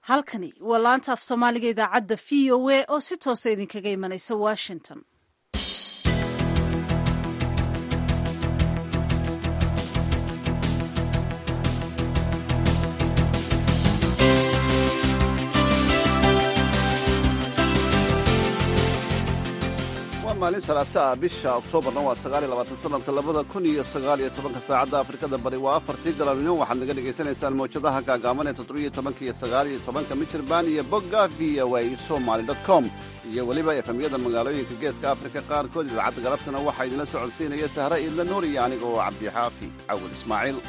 halkani waa laanta af soomaaliga idaacadda v o a oo si toosa idinkaga imanaysa washington maalin salaasa ah bisha oktoobarna waa sagaaliyo labaatan sanadka labada kun iyo sagaaliyo tobanka saacadda afrikada bari waa afartii galabnimo waxaad naga dhagaysanaysaan mawjadaha gaagaaban ee toddobiyo tobanka iyo sagaaliyo tobanka michirbaan iyo bogga v o a somaly dot com iyo weliba efemyada magaalooyinka geeska afrika qaarkood idaacadda galabtana waxaa idinla socodsiinaya sahre iidla nuur iyo aniga oo cabdixaafi cawil ismaaciil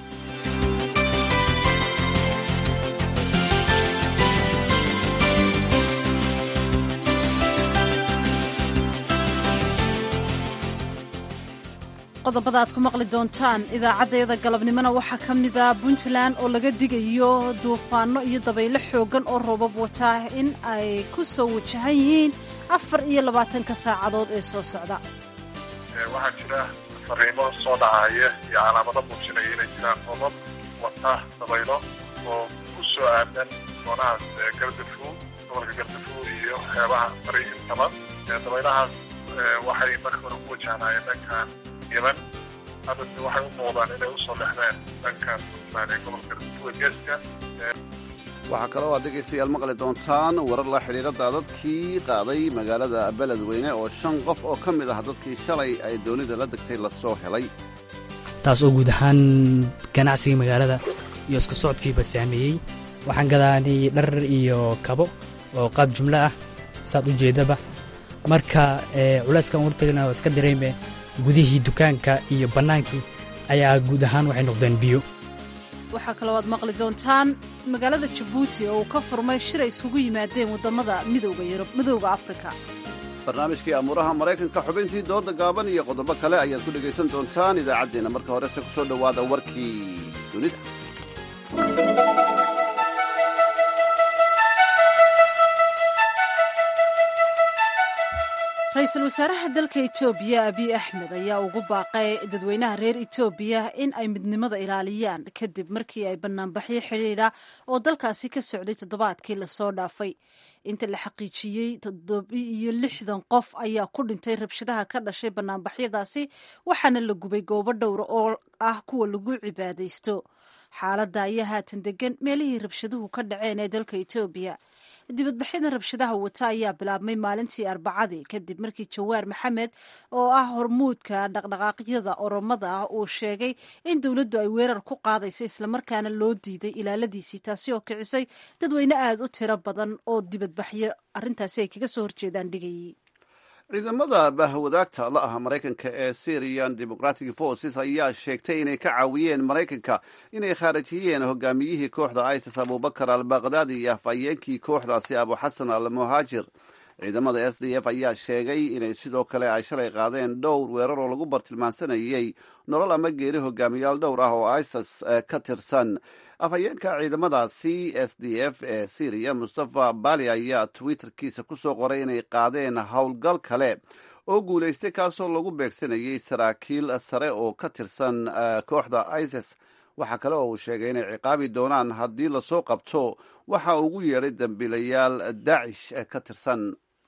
qodobada aad ku maqli doontaan idaacaddayada galabnimona waxaa ka mida puntland oo laga digayo duufaanno iyo dabaylo xooggan oo roobab wataa in ay ku soo wajahan yihiin afar iyo labaatanka saacadood ee soo socda waxaa jira fariimo soo dhacaya iyo calaamado muujinaya inay jiraan roobab wata dabaylo oo ku soo aadan doonahaas gardafu gobolka gardafu iyo xeebaha bari intaba dabaylahaas waxay marka hore ku wajahnaayeen dhankan yeman haddase waxay u muuqdaan inay usoo lexdeen dhankan puntland ee gobolka gardafuga geeska waxaa kaloo aad dhegaystayaal maqli doontaan warar la xidhiira daadadkii qaaday magaalada beledweyne oo shan qof oo ka mid ah dadkii shalay ay doonida la degtay lasoo helay taas oo guud ahaan ganacsigii magaalada iyo isku socodkiiba saameeyey waxaan gadaanay dhar iyo kabo oo qaab jumlo ah saad u jeedaba marka culayskan wartagna oo iska dareeme gudihii dukaanka iyo bannaankii ayaa guud ahaan waxay noqdeen biyo waxaa kaloo aad maqli doontaan magaalada jabuuti oo uu ka furmay shir ay isugu yimaadeen waddamada midowda yurub midowda afrika barnaamijkii amuuraha maraykanka xubintii dooda gaaban iyo qodobo kale ayaad ku dhegaysan doontaan idaacaddeenna marka horese ku soo dhowaada warkii dunida ra-iisul wasaaraha dalka etoobiya abiy axmed ayaa ugu baaqay dadweynaha reer etoobiya in ay midnimada ilaaliyaan kadib markii ay banaanbaxyo xidhiidha oo dalkaasi ka socday toddobaadkii lasoo dhaafay inta la xaqiijiyey toddobiiyo lixdan qof ayaa ku dhintay rabshadaha ka dhashay banaanbaxyadaasi waxaana la gubay goobo dhowra oo ah kuwa lagu cibaadaysto xaaladda ayaa haatan degan meelihii rabshaduhu ka dhaceen ee dalka etoobiya dibadbaxyada rabshadaha wata ayaa bilaabmay maalintii arbacadii kadib markii jawaar maxamed oo ah hormuudka dhaqdhaqaaqyada oromada ah uu sheegay in dowladdu ay weerar ku qaadaysa islamarkaana loo diiday ilaaladiisii taasi oo kicisay dadweyne aada u tiro badan oo dibadbaxyo arrintaasi ay kaga soo horjeedaan dhigayay ciidamada bahwadaagta la ah maraykanka ee syrian democratic forces ayaa sheegtay inay ka caawiyeen maraykanka inay khaarijiyeen hogaamiyihii kooxda isis abubakar al bakhdadi iyo afhayeenkii kooxdaasi abu xasan al muhaajir ciidamada s d f ayaa sheegay inay sidoo kale ay shalay qaadeen dhowr weerar oo lagu bartilmaansanayey nolol ama geeri hogaamiyaal dhowr ah oo isis ka tirsan afhayeenka ciidamadaasi s d f ee syriya mustafa bali ayaa twitterkiisa ku soo qoray inay qaadeen howlgal kale oo guulaystay kaasoo lagu beegsanayay saraakiil sare oo ka tirsan kooxda isis waxaa kale oo uu sheegay inay ciqaabi doonaan haddii lasoo qabto waxa ugu yeedhay dambiilayaal daacish ka tirsan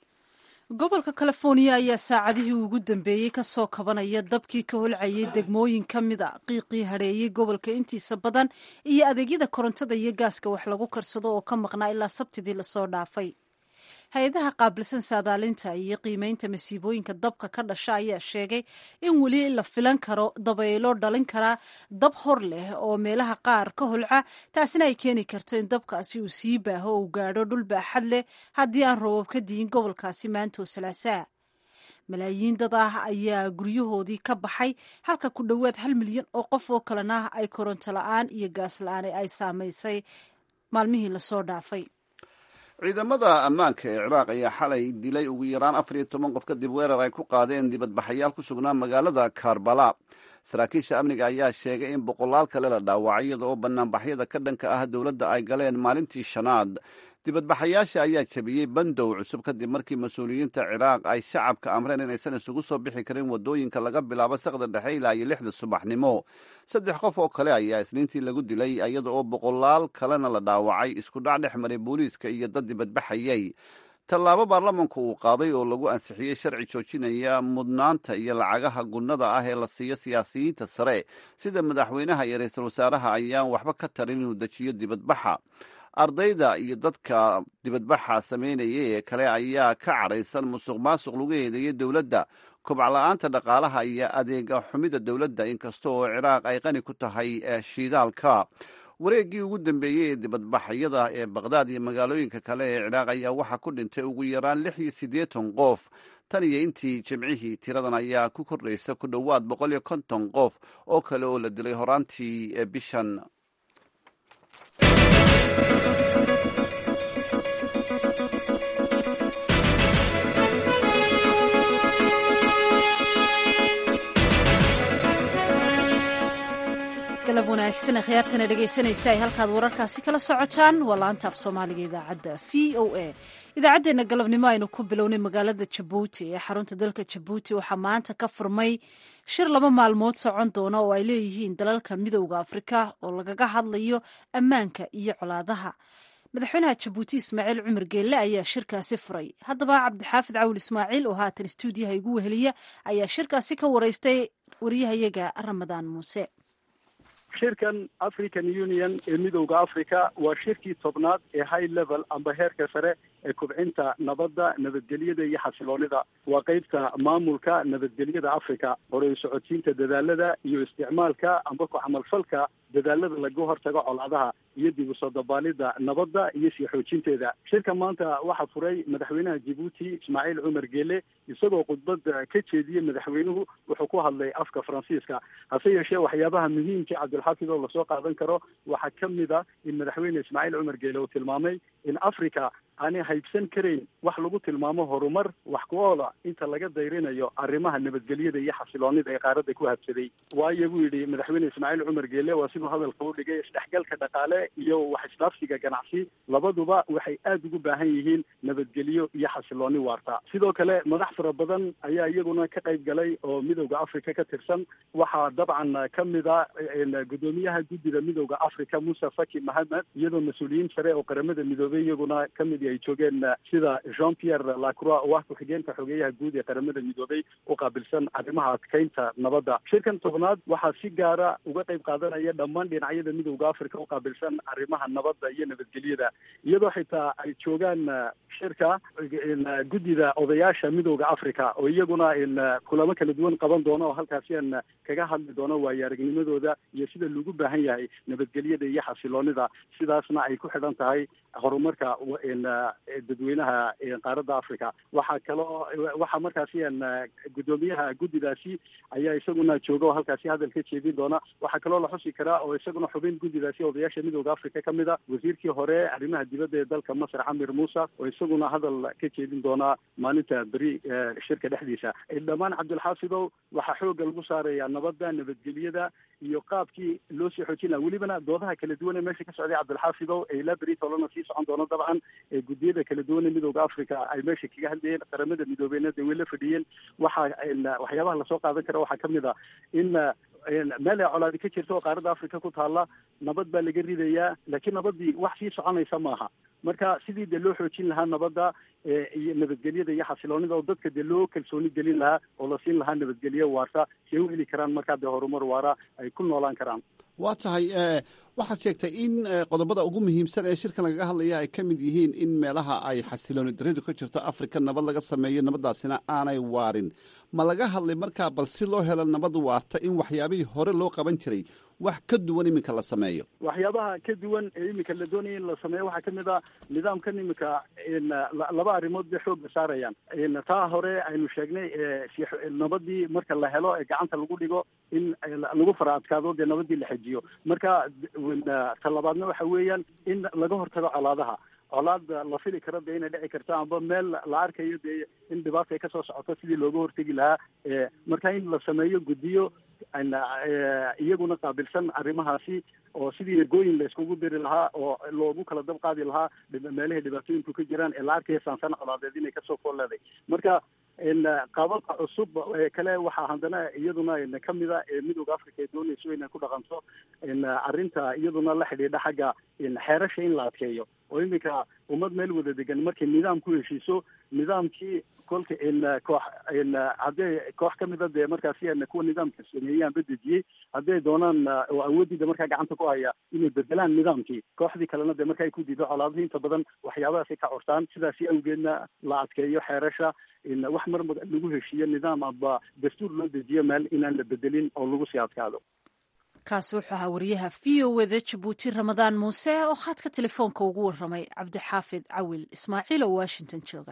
gobolka californiya ayaa saacadihii ugu dambeeyey ka soo kabanaya dabkii ka holcayay degmooyin ka mid a qiiqii hadheeyey gobolka intiisa badan iyo adeegyada korontada iyo gaaska wax lagu karsado oo ka maqnaa ilaa sabtidii lasoo dhaafay hay-adaha qaabilsan saadaalinta iyo qiimeynta masiibooyinka dabka ka dhasha ayaa sheegay in weli la filan karo dabaylo dhalin karaa dab hor leh oo meelaha qaar ka holca taasina ay keeni karto in dabkaasi uu sii baaho oo uu gaadho dhul baaxad leh haddii aan roobab ka diyin gobolkaasi maantoo salaasaa malaayiin dad ah ayaa guryahoodii ka baxay halka ku dhowaad hal milyan oo qof oo kalena ay koronto la-aan iyo gaas la-aan ay saamaysay maalmihii lasoo dhaafay ciidamada ammaanka ee ciraaq ayaa xalay dilay ugu yaraan afar iyo toban qof kadib weerar ay ku qaadeen dibadbaxayaal ku sugnaa magaalada karbala saraakiisha amniga ayaa sheegay in boqolaal kale la dhaawacay iyada oo banaanbaxyada ka dhanka ah dowladda ay galeen maalintii shanaad dibadbaxayaasha ayaa jabiyey bandow cusub kadib markii mas-uuliyiinta ciraaq ay shacabka amreen inaysan isugu soo bixi karin wadooyinka laga bilaabo saqda dhexe ilaa iyo lixda subaxnimo saddex qof oo kale ayaa isniintii lagu dilay iyada oo boqolaal kalena la dhaawacay isku dhac dhex maray booliiska iyo dad dibadbaxayay tallaabo baarlamanku uu qaaday oo lagu ansixiyey sharci joojinaya mudnaanta iyo lacagaha gunnada ah ee la siiyo siyaasiyiinta sare sida madaxweynaha iyo ra-iisul wasaaraha ayaan waxba ka tarin inuu dejiyo dibadbaxa ardayda iyo dadka dibadbaxa sameynaya ee kale ayaa ka cadhaysan musuq maasuq lagu eedeeyey dowladda kobc la-aanta dhaqaalaha iyo adeega xumida dowladda inkasta oo ciraaq ay qani ku tahay shiidaalka wareeggii ugu dambeeyey ee dibadbaxyada ee baqhdaad iyo magaalooyinka kale ee ciraaq ayaa waxaa ku dhintay ugu yaraan lix iyo siddeetan qof tan iyo intii jimcihii tiradan ayaa ku kordhaysa ku dhowaad boqol iyo konton qof oo kale oo la dilay horaantii bishan galab wanaagsan khiyaartana dhegaysanaysa ay halkaad wararkaasi kala socotaan waa laanta af soomaaliga idaacadda v o a idaacaddeenna galabnimo aynu ku bilownay magaalada jabuuti ee xarunta dalka jabuuti waxaa maanta ka furmay shir laba maalmood socon doona oo ay leeyihiin dalalka midowda afrika oo lagaga hadlayo ammaanka iyo colaadaha madaxweynaha jabuuti ismaaciil cumar geelle ayaa shirkaasi furay haddaba cabdixaafid cawil ismaaciil oo haatan stuudiyaha igu weheliya ayaa shirkaasi ka wareystay wariyahayaga ramadaan muuse shirkan african union ee midowda africa waa shirkii tobnaad ee high level amba heerka sare ee kubcinta nabadda nabadgelyada iyo xasiloonida waa qeybta maamulka nabadgelyada africa horey socotiinta dadaalada iyo isticmaalka amba ku camalfalka dadaalada laga hortago colaadaha iyo dib usoo dabaalida nabadda iyo sii xoojinteeda shirka maanta waxaa furay madaxweynaha jabuuti ismaaciil cumar geele isagoo khudbad ka jeediyey madaxweynuhu wuxuu ku hadlay afka faransiiska hase yeeshee waxyaabaha muhiimka cabdilxaafid oo lasoo qaadan karo waxaa ka mid a in madaxweyne ismaaciil cumar geele uu tilmaamay in africa aanay haybsan karayn wax lagu tilmaamo horumar wax ku oola inta laga dayrinayo arrimaha nabadgelyada iyo xasiloonida ee qaaradda ku habsaday waayo buu yidhi madaxweyne ismaaciil cumar geele waa siduu hadalka u dhigay isdhexgalka dhaqaale iyo wax isdhaafsiga ganacsi labaduba waxay aada ugu baahan yihiin nabadgelyo iyo xasilooni waarta sidoo kale madax fara badan ayaa iyaguna ka qayb galay oo midowda africa ka tirsan waxaa dabcan ka mid a guddoomiyaha guddida midowda africa muuse faki mahamed iyadoo mas-uuliyiin sare oo qaramada midoobay iyaguna kamid ay joogeen sida jean pierre lacroix oo ah ku-xigeenka xogeeyaha guud ee qaramada midoobay u qaabilsan arrimaha adkeynta nabadda shirkan tobnaad waxaa si gaara uga qayb qaadanaya dhammaan dhinacyada midowda africa u qaabilsan arrimaha nabadda iyo nabadgelyada iyadoo xitaa ay joogaan shirka guddida odayaasha midowda africa oo iyaguna kulamo kala duwan qaban doono oo halkaasi aan kaga hadli doono waayo aragnimadooda iyo sida lagu baahan yahay nabadgelyada iyo xasiloonida sidaasna ay ku xidhan tahay horumarka dadweynaha qaaradda africa waxaa kaloo waxaa markaasi guddoomiyaha guddidaasi ayaa isaguna jooga oo halkaasi hadal ka jeedin doona waxaa kaloo la xusi karaa oo isaguna xubin guddidaasi odayaasha midowda africa ka mid a wasiirkii hore arrimaha dibadda ee dalka masar camir muusa oo isaguna hadal ka jeedin doonaa maalinta beri shirka dhexdiisa dhammaan cabdilxaafidow waxaa xooga lagu saaraya nabadda nabadgelyada iyo qaabkii loo sii xoojin laha welibana doodaha kala duwan ee meesha ka socday cabdilxaafidow ee ilaa beri tolana sii socon doono dabcan ee guddiyada kala duwan ee midowda africa ay meesha kaga hadlayeen qaramada midoobeyna dee way la fadhiyeen waxaa waxyaabaha lasoo qaadan kara waxaa kamid a in meel ay colaadi ka jirta oo qaaradda africa ku taalla nabad baa laga ridayaa laakiin nabadii wax sii soconaysa maaha marka sidii dee loo xoojin lahaa nabadda iyo nabadgelyada iyo xasiloonida oo dadka dee loo kalsooni gelin lahaa oo la siin lahaa nabadgelyo waarta si ay u heli karaan markaa dee horumar waara ay ku noolaan karaan waa tahay waxaad sheegtay in qodobada ugu muhiimsan ee shirkan lagaga hadlaya ay ka mid yihiin in meelaha ay xasilooni daridu ka jirto afrika nabad laga sameeyo nabaddaasina aanay waarin ma laga hadlay markaa bal si loo helo nabad waarta in waxyaabihii hore loo qaban jiray wax ka duwan iminka la sameeyo waxyaabaha ka duwan ee iminka la doonaya in la sameeyo waxaa kamid a nidaamkan iminka laba arrimood bay xooga saarayaan taa hore aynu sheegnay nabadii marka la helo ee gacanta lagu dhigo in lagu fara adkaado dee nabadii la xejiyo marka ta labaadna waxa weeyaan in laga hortago colaadaha colaada la fili karo dee inay dhici karto amba meel la arkayo dee in dhibaata ay kasoo socoto sidii looga hortegi lahaa marka in la sameeyo guddiyo iyaguna qaabilsan arrimahaasi oo sidii ergooyin la iskugu diri lahaa oo loogu kala dab qaadi lahaa meelahay dhibaatooyinku ka jiraan ee la arkaya saansan colaadeed inay kasoo fool leeday marka qaababka cusub kale waxaa haddana iyaduna kamida midooda africa ee doonayso inay ku dhaqanto arrinta iyaduna la xidhiidha xagga xeerasha in la adkeeyo oo iminka ummad meel wada degan markay nidaam ku heshiiso nidaamkii kolka koox haddee koox kamida dee markaasi kuwa nidaamka sameeyaan badejiyey hadday doonaan oo awoodida markaa gacanta ku haya inay bedelaan nidaamkii kooxdii kalena dee marka ay ku diido colaadihii inta badan waxyaabahaasay ka cortaan sidaasi awgeedna la adkeeyo xeerasha wax mar lagu heshiiyo nidaam aba dastuur loo dejiyo meel inaan la bedelin oo lagu sii adkaado kaasi wuxuu ahaa wariyaha v o wda jabuuti ramadaan muuse oo khadka telefoonka ugu waramay cabdixaafid cawil ismaaciil oo washington jooga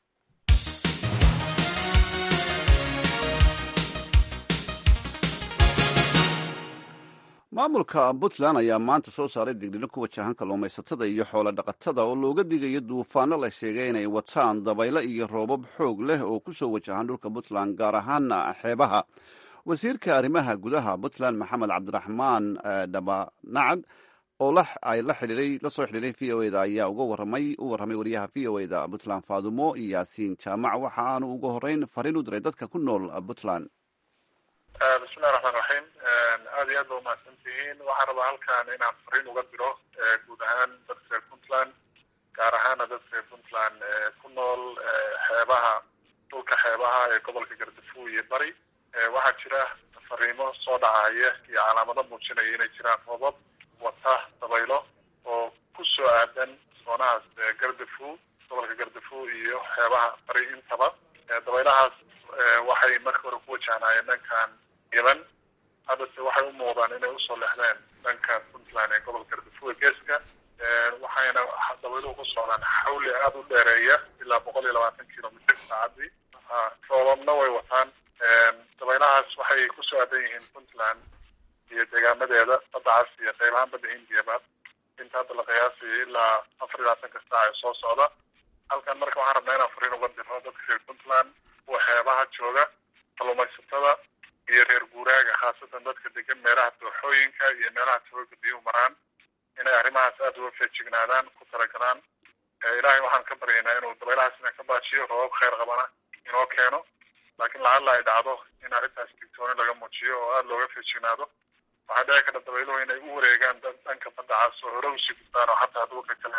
maamulka puntland ayaa maanta soo saaray digdhino ku wajahan kalluumaysatada iyo xoolo dhaqatada oo looga digayo duufaano la sheegay inay wataan dabaylo iyo roobab xoog leh oo ku soo wajahan dhulka puntland gaar ahaana xeebaha wasiirka arrimaha gudaha puntland maxamed cabdiraxmaan dhabanacad oo ay la xidhiiray la soo xidhiiray v o eda ayaa uga waramay u warramay wariyaha v o eda puntland faadumo yaasiin jaamac waxa aanu ugu horreyn fariin u diray dadka ku nool puntland bismillahi raxmaan raxiim aada iyo aad ba umahadsan tihiin waxaan rabaa halkan inaan fariin uga diro guud ahaan dadka reer puntland gaar ahaana dadka reer puntland ku nool xeebaha dhulka xeebaha ee gobolka gardafuw iyo bari waxaa jira fariimo soo dhacaya iyo calaamado muujinaya inay jiraan roobab wata dabaylo oo ku soo aadan soonahaas gardafuw gobolka gardafuw iyo xeebaha bari intaba dabaylahaas waxay marka hore ku wajahnaayeen dhankan yemen haddase waxay u muuqdaan inay usoo lexdeen dhanka puntland ee gobolka gardafuw ee geeska waxayna dabayluhu ku socdaan xawli aada u dheereeya ilaa boqol iyo labaatan kilomitr saacadii roobabna way wataan dabaylahaas waxay kusoo aadan yihiin puntland iyo deegaamadeeda badda cas iyo qaybahaan badda hindiyaba inta hadda la qiyaasayo ilaa afar iyo labaatanka saac ee soo socda halkan marka waxaan rabnaa inaan fariin uga diro dadka reer puntland kuwa xeebaha jooga kalluumaysatada iyo reer guuraaga khaasatan dadka degan meelaha dooxooyinka iyo meelaha tawooga biyuhu maraan inay arrimahaas aada uga feejignaadaan ku talagalaan ilaahay waxaan ka baryaynaa inuu dabaylahaas ina ka baajiyo roobab kheyr qabana inoo keeno laakiin lacalla ay dhacdo in arrintaas digtooni laga muujiyo oo aada looga feejignaado waxaa dhici karta dabayluhu inay u wareegaan dhanka badda cas oo hore usii gudbaan oo xataa dhulka kale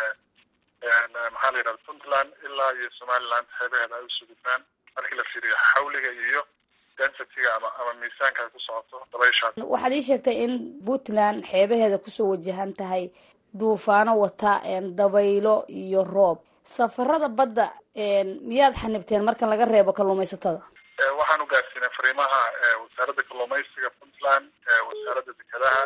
maxaa la yidhahda puntland ilaa iyo somaliland xeebaheeda ay usii gudbaan markii la fiiriyo xawliga iyo densitiga ama ama miisaanka ay ku socoto dabayshaas waxaad ii sheegtay in puntland xeebaheeda kusoo wajahan tahay duufaano wata dabaylo iyo roob safarada badda miyaad xanibteen markan laga reebo kalluumaysatada waxaan u gaarsiinay fariimaha wasaaradda kalluumaysiga puntland wasaaradda dekedaha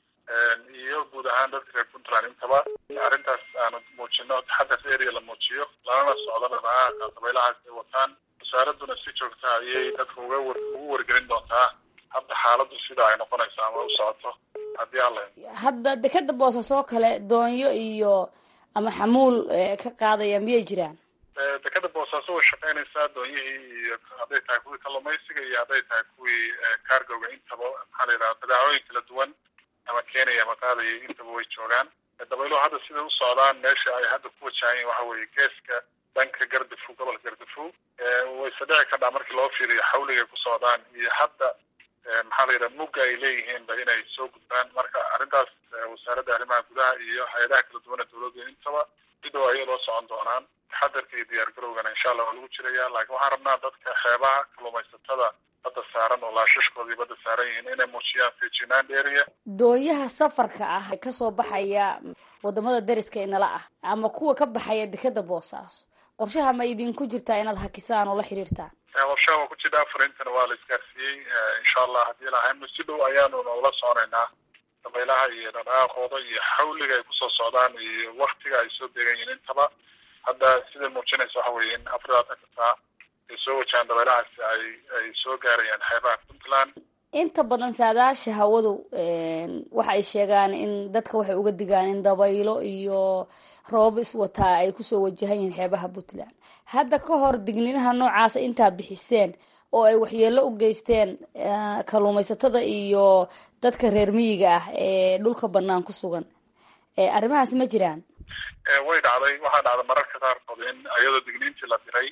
iyo guud ahaan dadka reer puntland intaba arrintaas aanu muujino taxadar area la muujiyo lanana socdo dhaqaaqa dabaylahaas ay wataan wasaaradduna si joogta ayay dadka uga war ugu wargelin doontaa hadda xaaladdu sida ay noqonayso ama u socoto haddii alla hadda dekeda boosasoo kale doonyo iyo ama xamuul ka qaadaya miyay jiraan dekeda boosaaso way shaqeynaysaa doonyihii iyo hadday tahay kuwii kalluumaysiga iyo hadday tahay kuwii cargoga intaba maxaa la yidhaha badaacooyin kala duwan ama kenya ama qaadaya intaba way joogaan dabayluhu hadda siday u socdaan meesha ay hadda ku wajahayen waxa weeye geeska dhanka gardafu gobolka gardafu wayse dhici kardhaa markii loo fiiriyo xawligay ku socdaan iyo hadda maxaa la yidhaha mugga ay leeyihiinba inay soo gudbaan marka arrintaas wasaaradda arrimaha gudaha iyo hay-adaha kala duwana dawladda intaba sidoo ayay loo socon doonaan taxadarka iyo diyaar garowgana insha allah waa lagu jiraya laakiin waxaan rabnaa dadka xeebaha kalluumaysatada badda saaran oo laashashkoodii badda saaran yihiin inay muujiyaan feejinaan dheeriya doonyaha safarka ah ee kasoo baxaya wadamada dariska inala ah ama kuwa ka baxaya dekeda boosaaso qorshaha ma idinku jirtaa inaad hakisaan oo la xiriirtaan qorshaha waa ku jira fariintana waa la isgaarsiiyey insha allah haddii lahayno si dhow ayaanu ula soconaynaa dabaylaha iyo dhaqaaqooda iyo xawliga ay kusoo socdaan iyo waktiga ay soo deegan yihiin intaba hadda siday muujinaysa waxa weeye in afar labaatanka saac ay soo wajahaan dabaylahaasi ay ay soo gaarayaan xeebaha puntland inta badan saadaasha hawadu waxa ay sheegaan in dadka waxay uga digaan in dabaylo iyo roobab iswataa ay kusoo wajahan yihiin xeebaha puntland hadda ka hor digninaha noocaasa intaa bixiseen oo ay waxyeelo u geysteen kalluumaysatada iyo dadka reer miyiga ah ee dhulka banaan ku sugan arrimahaas ma jiraan way dhacday waxaa dhacday mararka qaarkood in iyadoo digniintii la diray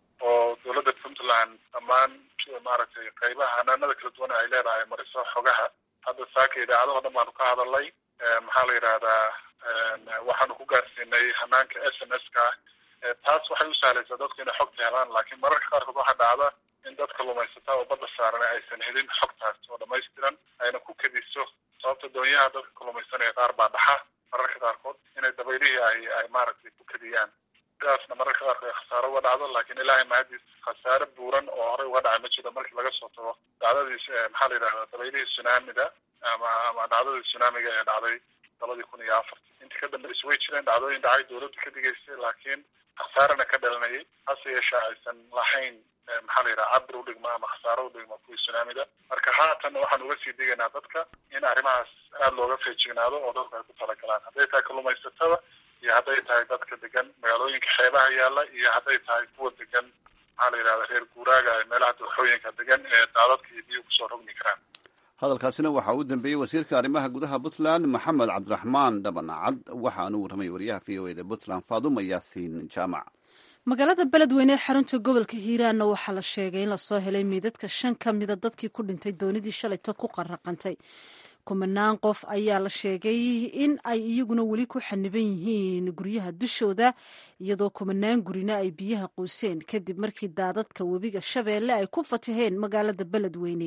oo dowladda puntland dhammaan maaragtay qaybaha hanaanada kala duwan ay leedahay mariso xogaha hadda saaka idaacadaho dhan baanu ka hadalnay maxaa la yidhahdaa waxaanu ku gaarsiinay hanaanka s m s ka taas waxay u sahlaysaa dadku inay xogta helaan laakiin mararka qaarkood waxaa dhacda in dadka lumaysata oo badda saaran aysan helin xogtaas oo dhamaystiran ayna ku kediso sababta doonyaha dadka kalumaysanaya qaar baa dhaxa mararka qaarkood inay dabaylihii ay ay maaragtay ku kediyaan sidaasna mararka qaarkood ay khasaaro uga dhacdo laakiin ilaahay mahadiis khasaare buuran oo horey uga dhacay ma jiro markii laga soo tago dhacdadii maxaa la yidhahdaa dabaylihii tsunamida ama ama dhacdadii tsunamiga ee dhacday labadii kun iyo afartii intii ka dambaysa way jireen dhacdooyin dhacay dowladda ka digaysay laakiin khasaarana ka dhalanayay hase yeeshee aysan lahayn maxaa la yidhaha cabir udhigma ama khasaaro udhigma kuwii tsunamida marka haatan waxaan uga sii digaynaa dadka in arrimahaas aada looga feejignaado oo dadku ay ku talagalaan hadday tahay kalluumaysatada iyo hadday tahay dadka degan magaalooyinka xeebaha yaalla iyo hadday tahay kuwa degan maxaa la yidhahda reer guuraaga ee meelaha dooxooyinka degan ee daadadka iyo biyo kusoo rogmi karaan hadalkaasina waxaa u dambeeyey wasiirka arrimaha gudaha puntland maxamed cabdiraxmaan dhabanacad waxaanu warramay wariyaha v o eda puntland faaduma yaasiin jaamac magaalada beledweyne ee xarunta gobolka hiiraanna waxaa la sheegay in lasoo helay miidadka shan ka mida dadkii ku dhintay doonidii shalayta ku qaraqantay kumanaan qof ayaa la sheegay in ay iyaguna weli ku xaniban yihiin guryaha dushooda iyadoo kumanaan gurina ay biyaha quuseen kadib markii daadadka webiga shabeelle ay ku fataheen magaalada beledweyne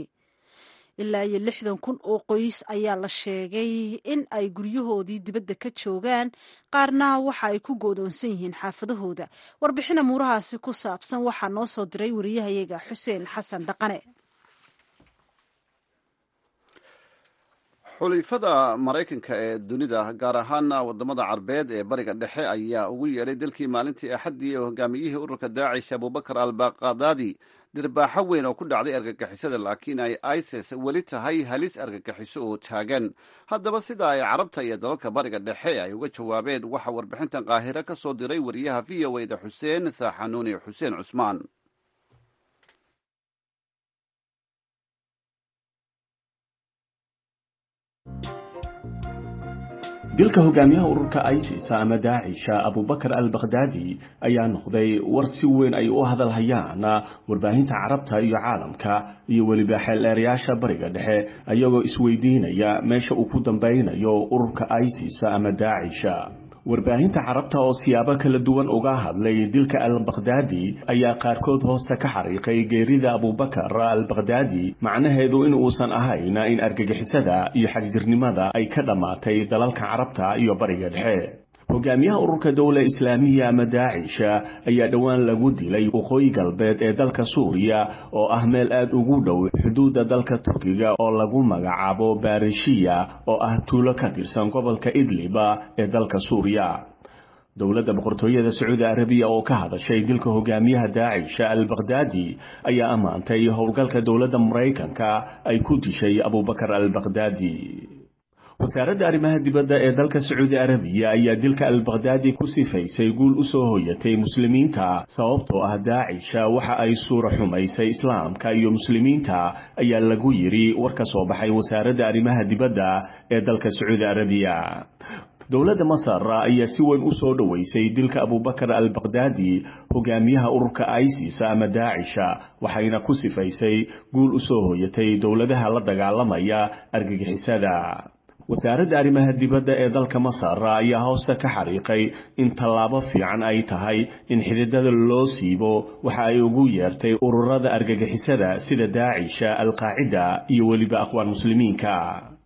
ilaa iyo lixdan kun oo qoys ayaa la sheegay in ay guryahoodii dibadda ka joogaan qaarna waxa ay ku goodoonsan yihiin xaafadahooda warbixin amuurahaasi ku saabsan waxaa noo soo diray wariyahayaga xuseen xasan dhaqane xulifada maraykanka ee dunida gaar ahaana wadamada carbeed ee bariga dhexe ayaa ugu yeedhay dalkii maalintii axaddii ee hogaamiyihii ururka daacish abubakar al baqadaadi dhirbaaxo weyn oo ku dhacday argagixisada laakiin ay isis weli tahay halis argagixiso oo taagan haddaba sida ay carabta iyo dalalka bariga dhexe ay uga jawaabeen waxaa warbixintan qaahiro ka soo diray wariyaha v o eda xuseen saaxanuuni xuseen cusmaan dilka hogaamiyaha ururka isis ama daacisha abubakar al bakhdaadi ayaa noqday war si weyn ay u hadalhayaan warbaahinta carabta iyo caalamka iyo weliba xeeldheerayaasha bariga dhexe ayagoo isweydiinaya meesha uu ku dambeynayo ururka isis ama daacisha warbaahinta carabta oo siyaabo kala duwan uga hadlay dilka al bakhdaadi ayaa qaarkood hoosta ka xariiqay geerida abubakar al bakhdaadi macnaheedu in uusan ahayn in argagixisada iyo xagjirnimada ay ka dhammaatay dalalka carabta iyo bariga dhexe hogaamiyaha ururka dowla islaamiya ama daacisha ayaa dhowaan lagu dilay waqooyi galbeed ee dalka suuriya oo ah meel aada ugu dhow xuduudda dalka turkiga oo lagu magacaabo barishiya oo ah tuulo ka tirsan gobolka idliba ee dalka suuriya dowladda boqortooyada sacuudi arabiya oo ka hadashay dilka hogaamiyaha daacisha al bakhdaadi ayaa ammaantay howlgalka dowladda maraykanka ay ku dishay abubakar al bakhdaadi wasaaradda arrimaha dibadda ee dalka sacuudi arabiya ayaa dilka al bakhdaadi ku sifaysay guul u soo hoyatay muslimiinta sababtoo ah daacisha waxa ay suura xumaysay islaamka iyo muslimiinta ayaa lagu yidhi war ka soo baxay wasaaradda arrimaha dibadda ee dalka sacuudi arabiya dowladda masar ayaa si weyn u soo dhoweysay dilka abubakar al bakhdaadi hogaamiyaha ururka isis ama daacisha waxayna ku sifaysay guul u soo hoyatay dowladaha la dagaalamaya argagixisada wasaaradda arrimaha dibadda ee dalka masar ayaa hoosta ka xariiqay in tallaabo fiican ay tahay in xididada loo siibo waxa ay ugu yeertay ururada argagixisada sida daacisha alqaacida iyo weliba aqwaan muslimiinka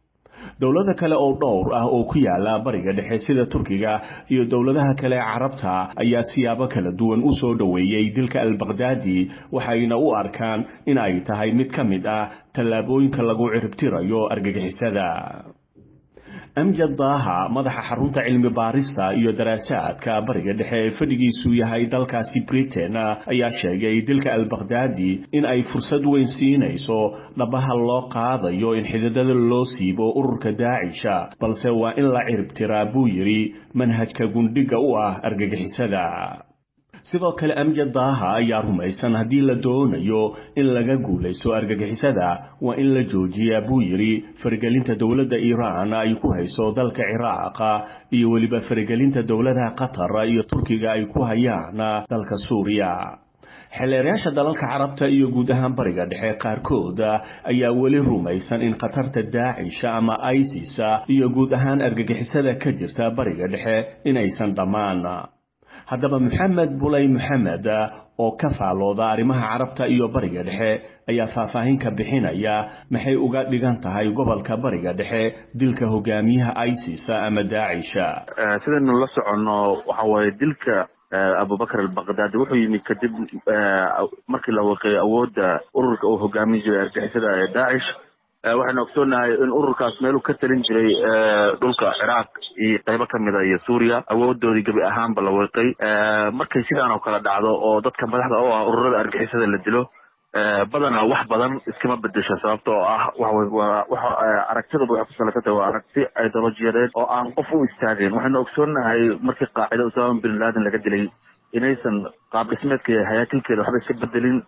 dowlada kale oo dhowr ah oo ku yaala bariga dhexe sida turkiga iyo dowladaha kale ee carabta ayaa siyaabo kala duwan u soo dhoweeyey dilka al bakhdaadi waxayna u arkaan in ay tahay mid ka mid ah tallaabooyinka lagu ciribtirayo argagixisada amjad daaha madaxa xarunta cilmi baarista iyo daraasaadka bariga dhexe ee fadhigiisu yahay dalkaasi britain ayaa sheegay dilka albakhdadi in ay fursad weyn siinayso dhabaha loo qaadayo in xididada loo siibo ururka daacisha balse waa in la ciribtiraa buu yidhi manhajka gundhiga u ah argagixisada sidoo kale amjad daaha ayaa rumaysan haddii la doonayo in laga guulaysto argagixisada waa in la joojiyaa buu yidhi faragelinta dowladda iiraan ay ku hayso dalka ciraaq iyo weliba faragelinta dowladaha qatar iyo turkiga ay ku hayaan dalka suuriya xeleerayaasha dalalka carabta iyo guud ahaan bariga dhexe qaarkood ayaa weli rumaysan in khatarta daacisha ama isis iyo guud ahaan argagixisada ka jirta bariga dhexe inaysan dhammaan haddaba maxamed bulay maxamed oo ka faalooda arrimaha carabta iyo bariga dhexe ayaa faahfaahin ka bixinaya maxay uga dhigan tahay gobolka bariga dhexe dilka hogaamiyaha isis ama daacisha sidaynu la soconno waxa waaye dilka abubakar albakhdadi wuxuu yimid kadib markii la waqeeyay awoodda ururka uu hogaamin jiray argixisada ee daacish waxaynu ogsoonahay in ururkaas meeluu ka talin jiray dhulka ciraaq iyo qaybo kamida iyo suuriya awoodoodii gebi ahaanba la weeqay markay sidaan oo kale dhacdo oo dadka madaxda oo ah ururada argixisada la dilo badanaa wax badan iskama bedesho sababta oo ah waxa aragtidaba waxay ku salaysantah waa aragti ideolojiyadeed oo aan qof u istaageen waxaynu ogsoonahay markii qaacida usama bin laden laga dilay inaysan qaab dhismeedka iyo hayaakilkeeda waxba iska bedelin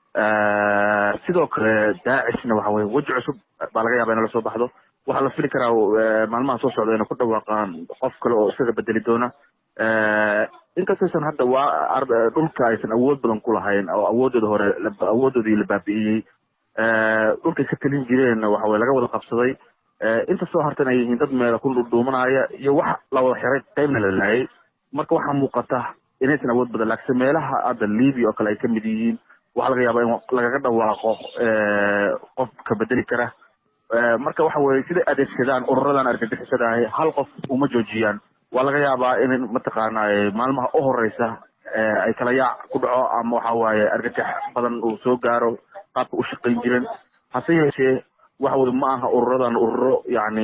sidoo kale daacishna waxa weye weji cusub baa laga yaaba ina lasoo baxdo waxaa la fili karaa maalmaha soo socda inay ku dhawaaqaan qof kale oo isaga bedeli doona inkastaysan hadda waa dhulka aysan awood badan ku lahayn oo awoodooda hore awoodoodii la baabi'iyey dhulkay ka talin jireen waxa weye laga wada qabsaday inta soo hartan ay yihiin dad meela ku dhuudhuumanaya iyo wax la wada xiray qaybna la laayay marka waxaa muuqata inaysan awood badan laakse meelaha hadda libya oo kale ay kamid yihiin waxaa laga yaaba in lagaga dhawaaqo qof ka bedeli kara marka waxa weye siday adeegsadaan ururadan argagixisada ahi hal qof uma joojiyaan waa laga yaabaa in mataqaana maalmaha u horeysa ay kala yaac ku dhaco ama waxa waaye argagax badan uu soo gaaro qaabka u shaqayn jiren hase yeeshee waxa weye ma aha ururadan ururo yani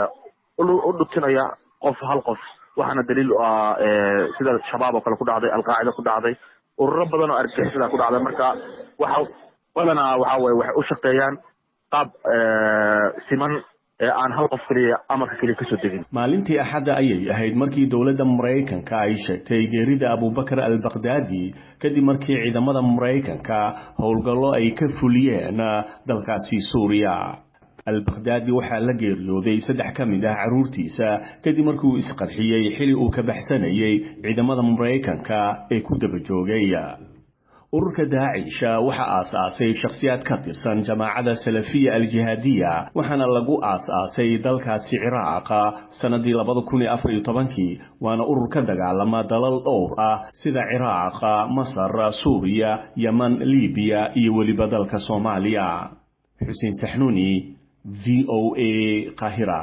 u dhutinaya qof hal qof waxaana daliil u ah sida shabaab oo kale ku dhacday alqaacida ku dhacday ururo badan oo argixisada ku dhacda marka waxa badanaa waxa weye waxay u shaqeeyaan qaab siman ee aan hal qof keliya amarka keliya kasoo degin maalintii axadda ayay ahayd markii dowladda maraykanka ay sheegtay geerida abubakar albakhdadi kadib markii ciidamada maraykanka howlgallo ay ka fuliyeen dalkaasi suuriya albakhdadi waxaa la geeriyooday saddex ka mid ah carruurtiisa kadib markii uu isqarxiyey xili uu ka baxsanayay ciidamada maraykanka ee ku daba joogay ururka daacisha waxaa aas-aasay shakhsiyaad ka tirsan jamaacada salafiya aljihaadiya waxaana lagu aas-aasay dalkaasi ciraaqa sannadii labada kun iyo afar iyo tobankii waana urur ka dagaalama dalal dhowr ah sida ciraaqa masar suuriya yeman libiya iyo weliba dalka soomaaliya xuseen saxnuuni v o a qahira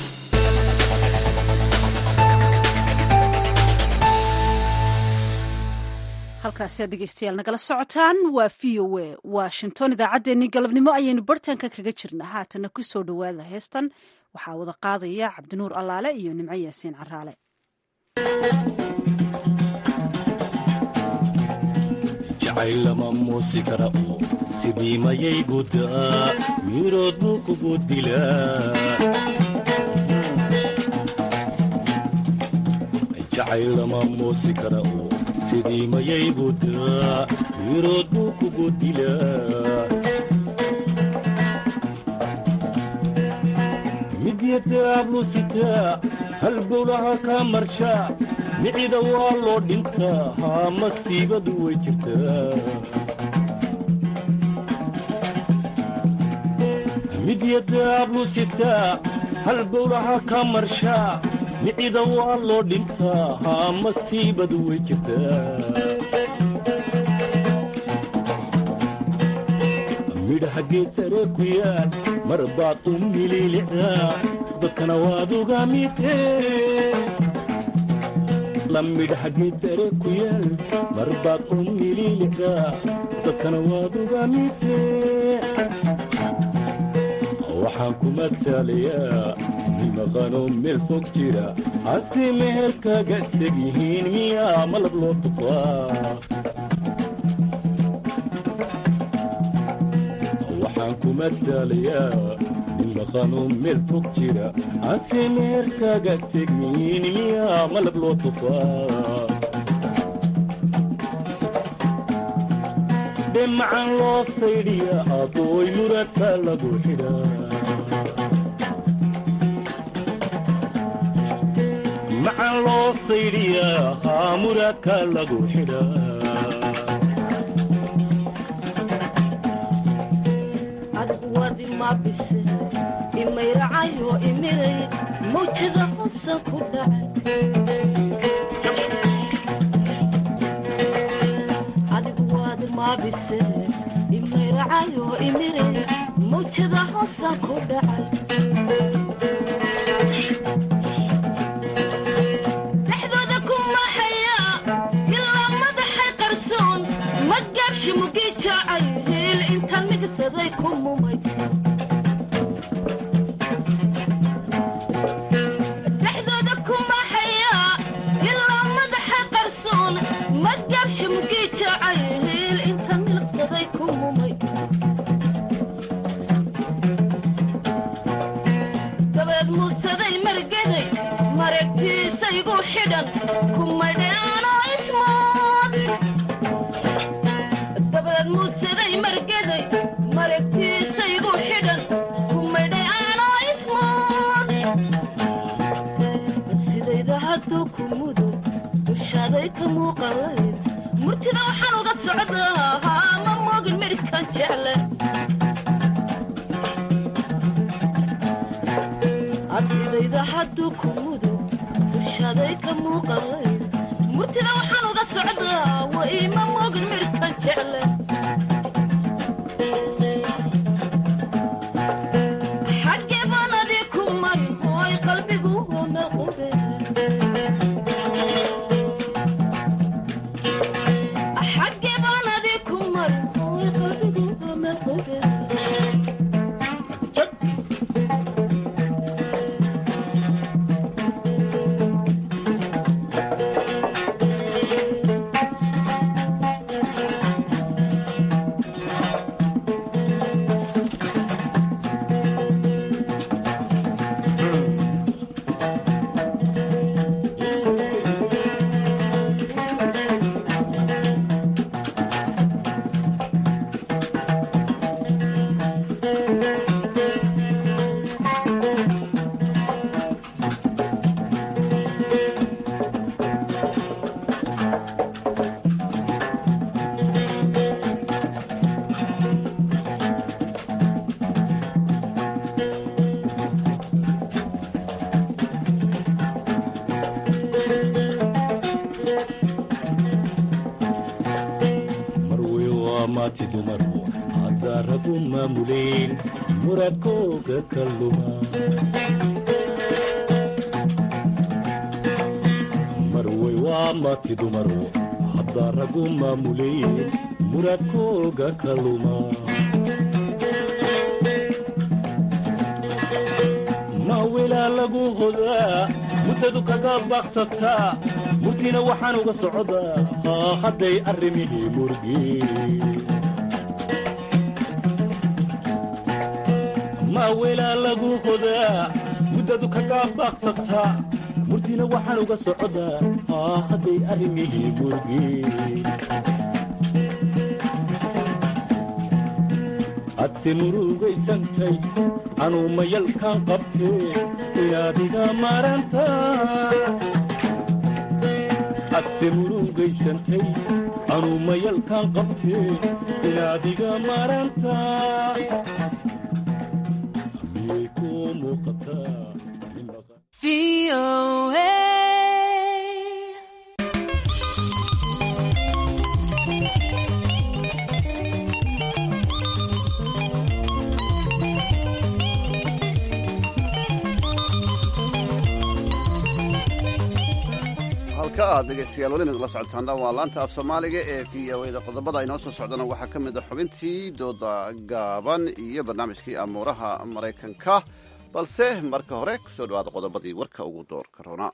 halkaasi aad dhegeystayaal nagala socotaan waa v o a washington idaacaddeenii galabnimo ayaynu bartanka kaga jirna haatana ku soo dhowaada heestan waxaa wada qaadaya cabdinuur allaale iyo nimco yaasiin caraale jacaylama muusi kara oo sidii mayay gudaa wiirood buu kugu dilaa jacaylama muusi kara oo sidii mayay gudaa wiirood buu kugu dilaa midyadaablu sitaa hal gowlaha kaa marshaa micida waa loo dhintaa haa masiibadu way jirtaa midyadaablu sitaa hal gowlaha kaa marshaa micida waa loo dhintaa haa masiibadu way jirtaa midhaha geed sare ku yaal mar baad u mililicdaa dadkana waad uga midee lamidhaha geed sare ku yaal mar baad u mililicdaa dadkana waad uga midee waxaan ku matalayaa nin maqanoo meel fog jira hase meher kaga teg yihiin miyaa malab loo tufaa waxaan ku matalayaa nin maqanoo meel fog jira hase meher kaga teg yihiin miyaa malab loo tufaa dhemacan loo saydhiya abooy murata lagu xidhaa macan loo saydhiyaa haa muraka lagu xidhaa adigu waad ima bise imayracayo imiray mawjada hosan ku dhacay adigu waad ima bise imayracayo imiray mawjada hosan ku dhacay dhexdooda ku maxaya ilaa madaxay qarsoon magaabshi mugii jaacay hiil intaan migsaday ku mumay dhexdooda ku maxaya ilaa madaxay qarsoon magaabshi mugii jaacay hiil intaan milqsaday ku mumay dabeed muudsaday margeday maragtiisaygu xidhan kumadheanoo ismood dabeed muudsaday margeday maragtiisaygu xidhan kumadheanoo ismood sidayda hadduu ku mudo dushaaday ka muuqalayd murtida waxaan uga socdaa haa ma moogin midhkan jecle asidayda hadduu ku mudo dushaaday ka muuqalayd murtida waxaan uga socdaa wa ima moogin midhkan jecle xaggee baan adii ku marin ooy qalbigu hona qube xaggee baan adii ku marin ooy qalbigu hona qube marwey waa maati dumaru haddaa ragu maamuleen muradkooga ka luma marwey waa maati dumaru haddaa ragu maamuleen muradkooga ka luma maawilaa lagu hodaa muddadu kaga baaqsataa murtiina waxaan uga socdaa haa hadday arrimihii murgi maawilaa lagu hodaa muddadu kaga baaqsataa murtiina waxaan uga socdaa haa hadday arrimihii murgi hadse murugaysantay anuu mayalkaan qabtee inaad iga maranta hadse murugaysantay anuu mayalkaan qabtee inaad iga maranta miyay kuu muuqataa halka aad dhegaystayaal weli nagala socotaan waa laanta af soomaaliga ee v o da qodobada inoo soo socdana waxaa ka mid a xubintii dooda gaaban iyo barnaamijkii amuuraha maraykanka balse marka hore kusoo dhawaada qodobadii warka ugu doorka roona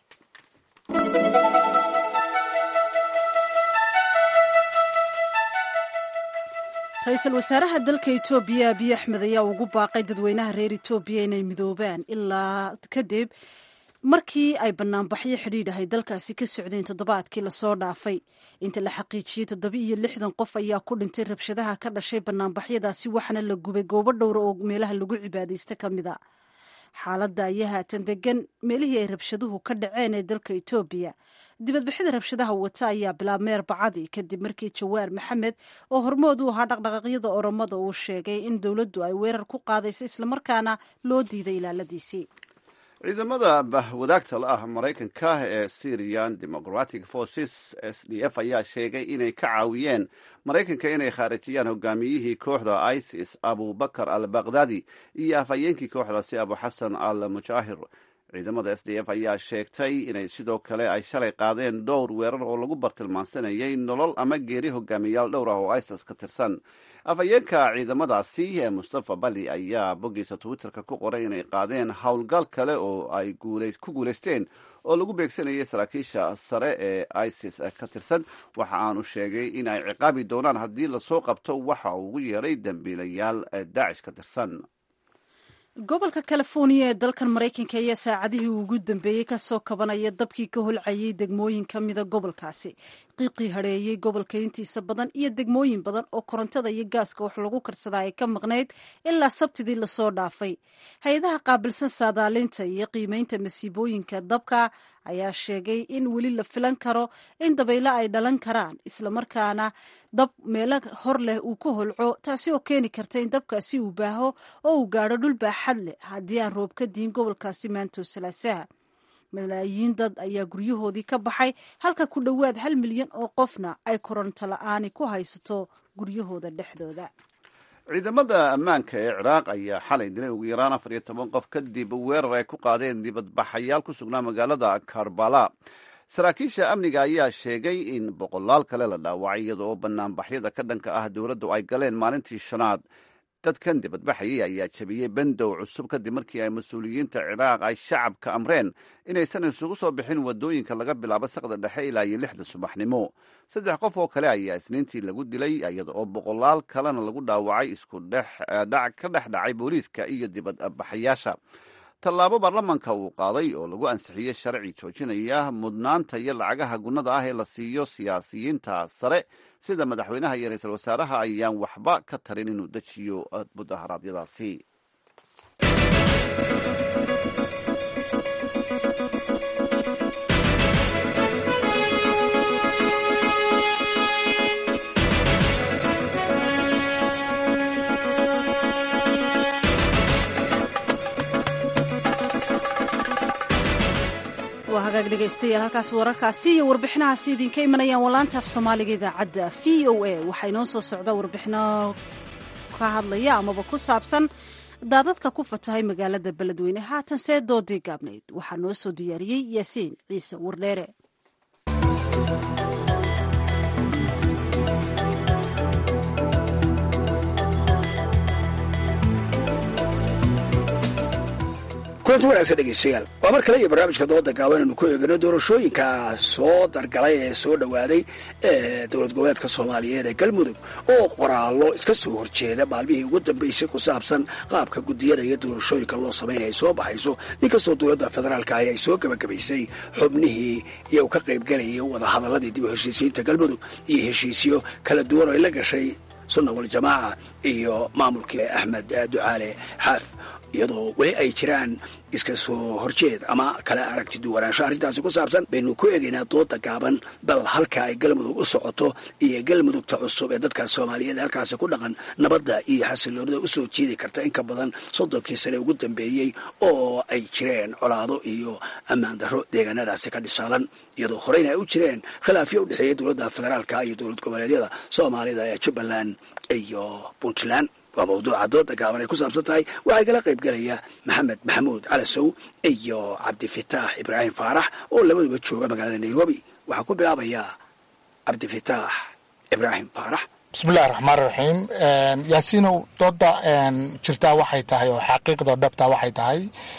ra-iisul wasaaraha dalka etoobiya abiy axmed ayaa ugu baaqay dadweynaha reer etoobiya inay midoobaan ilaa kadib markii ay banaanbaxyo xidhiidhahay dalkaasi ka socdeen toddobaadkii lasoo dhaafay inta la xaqiijiyey toddoba iyo lixdan qof ayaa ku dhintay rabshadaha ka dhashay banaanbaxyadaasi waxaana la gubay goobo dhowra oo meelaha lagu cibaadaysta ka mid a xaaladda ayaa haatan degan meelihii ay rabshaduhu ka dhaceen ee dalka etoobiya dibadbixida rabshadaha wata ayaa bilaabmay arbacadii kadib markii jawaar maxamed oo hormood u ahaa dhaqdhaqaaqyada oromada uu sheegay in dowladdu ay weerar ku qaadayso islamarkaana loo diiday ilaaladiisii ciidamada bahwadaagta la ah maraykanka ee syrian democratic forces s d f ayaa sheegay inay ka caawiyeen maraykanka inay khaarijiyaan hogaamiyihii kooxda isis abubakar al bakhdadi iyo afhayeenkii kooxdaasi abu xasan al mujaahir ciidamada s d f ayaa sheegtay inay sidoo kale ay shalay qaadeen dhowr weerar oo lagu bartilmaansanayay nolol ama geeri hogaamiyayaal dhowr ah oo isis ka tirsan afhayeenka ciidamadaasi ee mustafa bali ayaa boggiisa twitterka ku qoray inay qaadeen howlgal kale oo ay ku guulaysteen oo lagu beegsanayay saraakiisha sare ee isis ka tirsan waxa aanu sheegay in ay ciqaabi doonaan haddii lasoo qabto waxa uu ugu yeedhay dambiilayaal daacish ka tirsan gobolka californiya ee dalkan maraykanka ayaa saacadihii ugu dambeeyey kasoo kabanaya dabkii ka holcayay degmooyin ka mida gobolkaasi qiiqii hadheeyey gobolka intiisa badan iyo degmooyin badan oo korontada iyo gaaska wax lagu karsadaa ay ka maqnayd ilaa sabtidii lasoo dhaafay hay-adaha qaabilsan saadaalinta iyo qiimeynta masiibooyinka dabka ayaa sheegay in weli la filan karo in dabaylo ay dhalan karaan islamarkaana dab meelo hor leh uu ka holco taasi oo keeni karta in dabkaasi uu baaho oo uu gaadho dhul baaxad leh haddii aan roob ka diin gobolkaasi maanto salaasaha malaayiin dad ayaa guryahoodii ka baxay halka ku dhowaad hal milyan oo qofna ay koronto la-aani ku haysato guryahooda dhexdooda ciidamada ammaanka ee ciraaq ayaa xalay dilay ugu yaraan afar iyo toban qof kadib weerar ay ku qaadeen dibadbaxayaal ku sugnaa magaalada karbala saraakiisha amniga ayaa sheegay in boqolaal kale la dhaawacay iyada oo banaanbaxyada ka dhanka ah dowladdu ay galeen maalintii shanaad dadkan dibadbaxayay ayaa jabiyey bandow cusub kadib markii ay mas-uuliyiinta ciraaq ay shacabka amreen inaysan isugu soo bixin wadooyinka laga bilaabo saqda dhexe ilaa iyo lixda subaxnimo saddex qof oo kale ayaa isniintii lagu dilay iyada oo boqolaal kalena lagu dhaawacay isku dhexdhac ka dhex dhacay booliiska iyo dibadbaxayaasha tallaabo baarlamanka uu qaaday oo lagu ansixiyey sharci joojinaya mudnaanta iyo lacagaha gunnada ah ee la siiyo siyaasiyiinta sare sida madaxweynaha iyo ra-iisul wasaaraha ayaan waxba ka tarin inuu dejiyo mudaharaadyadaasi waa hagaag dhegaystayaal halkaas wararkaasi iyo warbixinahaasi idinka imanayaan walaanta af soomaaliga idaacadda v o a waxaa inoo soo socda warbixino ka hadlaya amaba ku saabsan daadadka ku fatahay magaalada beledweyne haatan see doodii gaabnayd waxaa noo soo diyaariyey yaasiin ciise wardheere kulanti wanaagsan dhegeystayaal waa mar kale iyo barnaamijka dooda gaaban aynu ku eegano doorashooyinka soo dargalay ee soo dhowaaday ee dowlad goboleedka soomaaliyeed ee galmudug oo qoraallo iska soo horjeeda maalmihii ugu dambeysay ku saabsan qaabka gudiyada iyo doorashooyinka loo samaynaya ay soo baxayso inkastoo dowladda federaalka ahi ay soo gebagabaysay xubnihii iyo ka qaybgalayay wadahadaladii dib u heshiisiinta galmudug iyo heshiisyo kala duwan oo ay la gashay sunna waljamaaca iyo maamulkii axmed ducaale xaaf iyadoo weli ay jiraan iska soo horjeed ama kala aragti duwanaansho arrintaasi ku saabsan baynu ku eegaynaa dooda gaaban bal halka ay galmudug u socoto iyo galmudugta cusub ee dadkaas soomaaliyeed halkaasi ku dhaqan nabadda iyo xasiloonida usoo jiidi karta in ka badan soddonkii sane ugu dambeeyey oo ay jireen colaado iyo ammaan darro deegaanadaasi ka dhisaalan iyadoo horeyna ay u jireen khilaafyo u dhexeeya dowladda federaalka iyo dowlad goboleedyada soomaalida ee jubbaland iyo puntland waa mawduuca dooda gaaban ay ku saabsan tahay waxaa kala qayb gelaya maxamed maxamuud calasow iyo cabdifitaax ibraahim faarax oo labaduba jooga magaalada nairobi waxaan ku bilaabayaa cabdifitaax ibraahim faarax bismillahi raxmaan raxiim yaasiinow dooda jirtaa waxay tahay oo xaqiiqda dhabta waxay tahay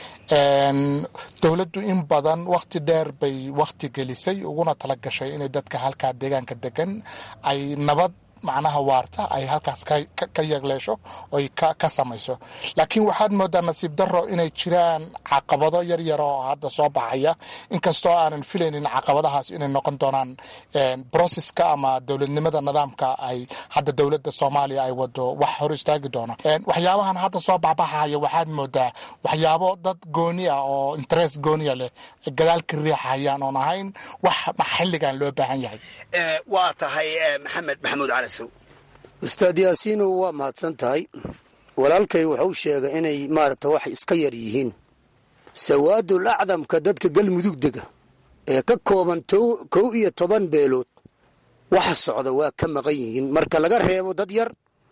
dowladdu in badan wakhti dheer bay wakhti gelisay uguna tala gashay inay dadka halkaa deegaanka degan ay nabad macnaha waarta ay halkaas ka yeegleesho oy ka samayso laakiin waxaad moodaa nasiib daro inay jiraan caqabado yaryar oo hadda soo baxaya inkastoo aanan filaynin caqabadahaas inay noqon doonaan broseska ama dowladnimada nidaamka ay hadda dowladda soomaaliya ay wado wax hor istaagi doona waxyaabahan hadda soo baxbaxaya waxaad moodaa waxyaabo dad gooni ah oo interest gooniya leh gadaal ka riixayaan oon ahayn wax xilligan loo baahan yahay waa tahay maxamed maxamuud cali ustaad yaasiinow waa mahadsan tahay walaalkay wuxuu sheegay inay maaragta wax iska yar yihiin sawaadul acdamka dadka galmudug dega ee ka kooban kow iyo toban beelood waxa socda waa ka maqan yihiin marka laga reebo dad yar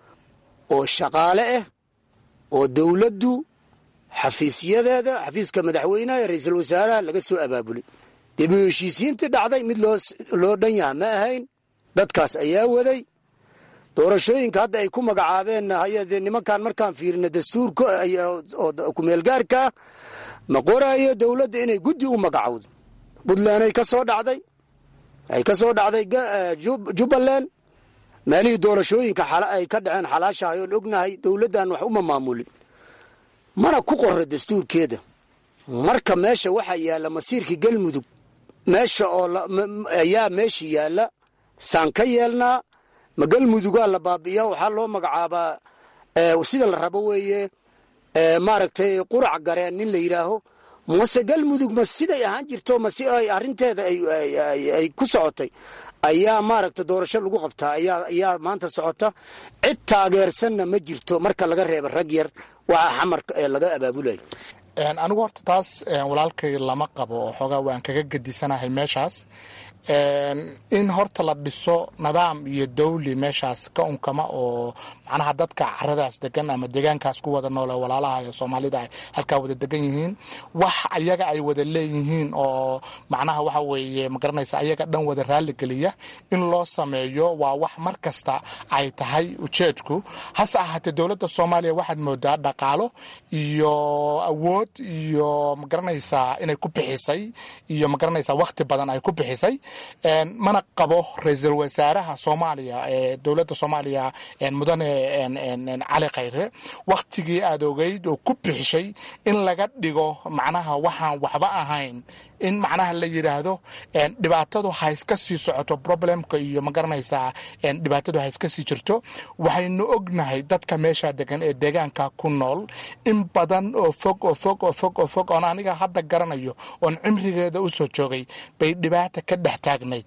oo shaqaale ah oo dowladdu xafiisyadeeda xafiiska madaxweynaha ee ra-iisul wasaaraha laga soo abaabulay dib u heshiisiintii dhacday mid loo dhan yaha ma ahayn dadkaas ayaa waday doorashooyinka hadda ay ku magacaabeen hayadee nimankan markaan fiirina dastuurka oo kumeelgaarkaa ma qoraayo dowladda inay guddi u magacowdo puntland ay ka soo dhacday waxay ka soo dhacday jubbaland meelihii doorashooyinka ay ka dhaceen xalaashahay oon ognahay dowladdan wax uma maamulin mana ku qorra dastuurkeeda marka meesha waxaa yaalla masiirkii galmudug meesha oo ayaa meesha yaalla saan ka yeelnaa ma galmudugaa la baabi'iya waxaa loo magacaabaa sida la rabo weeye maaragtay qurac gareen nin la yidhaaho mase galmudug ma siday ahaan jirto ma si ay arrinteeda ay ku socotay ayaa maaragta doorasho lagu qabtaa ayaa maanta socota cid taageersanna ma jirto marka laga reeba rag yar waxaa xamarka ee laga abaabulayo anigu horta taas walaalkay lama qabo oo xoogaa waan kaga gedisanahay meeshaas in horta la dhiso nidaam iyo dawli meeshaas ka unkama oo macnaha dadka caradaas degan ama deegaankaas ku wada noole walaalaha ee soomaalida ay halkaa wada degan yihiin wax ayaga ay wada leeyihiin oo macnaha waxa weeye magaranaysa ayaga dhan wada raaligeliya in loo sameeyo waa wax mar kasta ay tahay ujeedku hase ahaatee dowladda soomaaliya waxaad moodaa dhaqaalo iyo awood iyo magaranaysaa inay ku bixisay iyo magaranaysaa wakhti badan ay ku bixisay mana qabo ra-iisul wasaaraha soomaaliya ee dowladda soomaaliya mudane cali khayre wakhtigii aad ogeyd oo ku bixishay in laga dhigo macnaha waxaan waxba ahayn in macnaha la yidhaahdo dhibaatadu ha iska sii socoto problemka iyo magaranaysaa dhibaatadu ha iska sii jirto waxaynu ognahay dadka meesha degan ee deegaanka ku nool in badan oo fog oo fog oo fog oo fog oon aniga hadda garanayo oon cimrigeeda u soo joogay bay dhibaata ka dhex taagnayd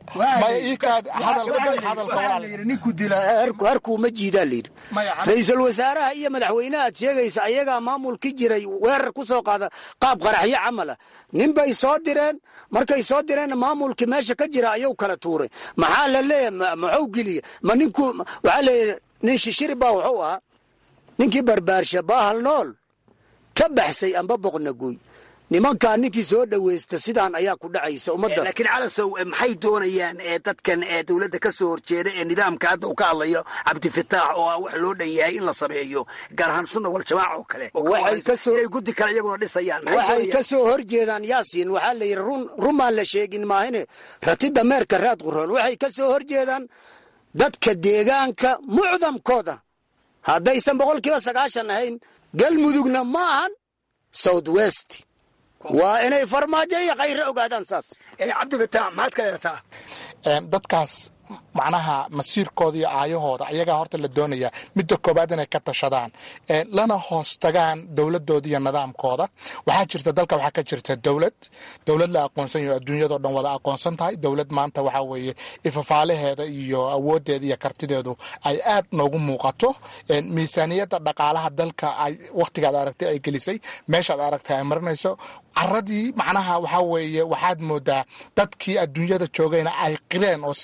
harkuu ma jiidaa layidhi ra-iisul wasaaraha iyo madaxweynaha aad sheegaysa ayagaa maamulki jiray weerar ku soo qaada qaab qaraxyo camala nin bay soo direen markay soo direenna maamulkii meesha ka jira ayuu kala tuuray maxaa la leeyahay maxuu geliya ma ninku waxaa leeyahy nin shishiri baa wuxuu ahaa ninkii barbaarsha baahal nool ka baxsay amba boqnaguy nimankaa ninkii soo dhaweysta sidaan ayaa ku dhacaysa ummadda laakiin calasow maxay doonayaan dadkan dowladda ka soo horjeeda ee nidaamka hadda uu ka hadlayo cabdifitaax oo ah wax loo dhan yahay in la sameeyo gaar ahaan sunna wal jamaaca oo kale inay guddi kale iyaguna dhisayaan waxay ka soo horjeedaan yaasiin waxaa la yidhi run rumaan la sheegin maahine ratida meerka raad quroon waxay ka soo horjeedaan dadka deegaanka mucdamkooda haddaysan boqolkiiba sagaashan ahayn galmudugna ma ahan south west waa inay farmaajo iyo khayre ogaadaan saas cabdifitaax maxaad ka leedataa dadkaas macnaha masiirkooda iyo aayahooda ayagaa horta la doonaya midda koobaad inay ka tashadaan lana hoos tagaan dowladooda iyo nidaamkooda waxaa jirta dalka waxaa ka jirta dowlad dowlad la aqoonsan yaho adduunyadao dhan wada aqoonsan tahay dowlad maanta waxaa weeye ifafaalaheeda iyo awoodeeda iyo kartideedu ay aad noogu muuqato miisaaniyadda dhaqaalaha dalka ay wakhtigaad aragtay ay gelisay meeshaad aragtay ay marinayso caradii macnaha waxaa weeye waxaad moodaa dadkii adduunyada joogayna ay qireen oo si cad ay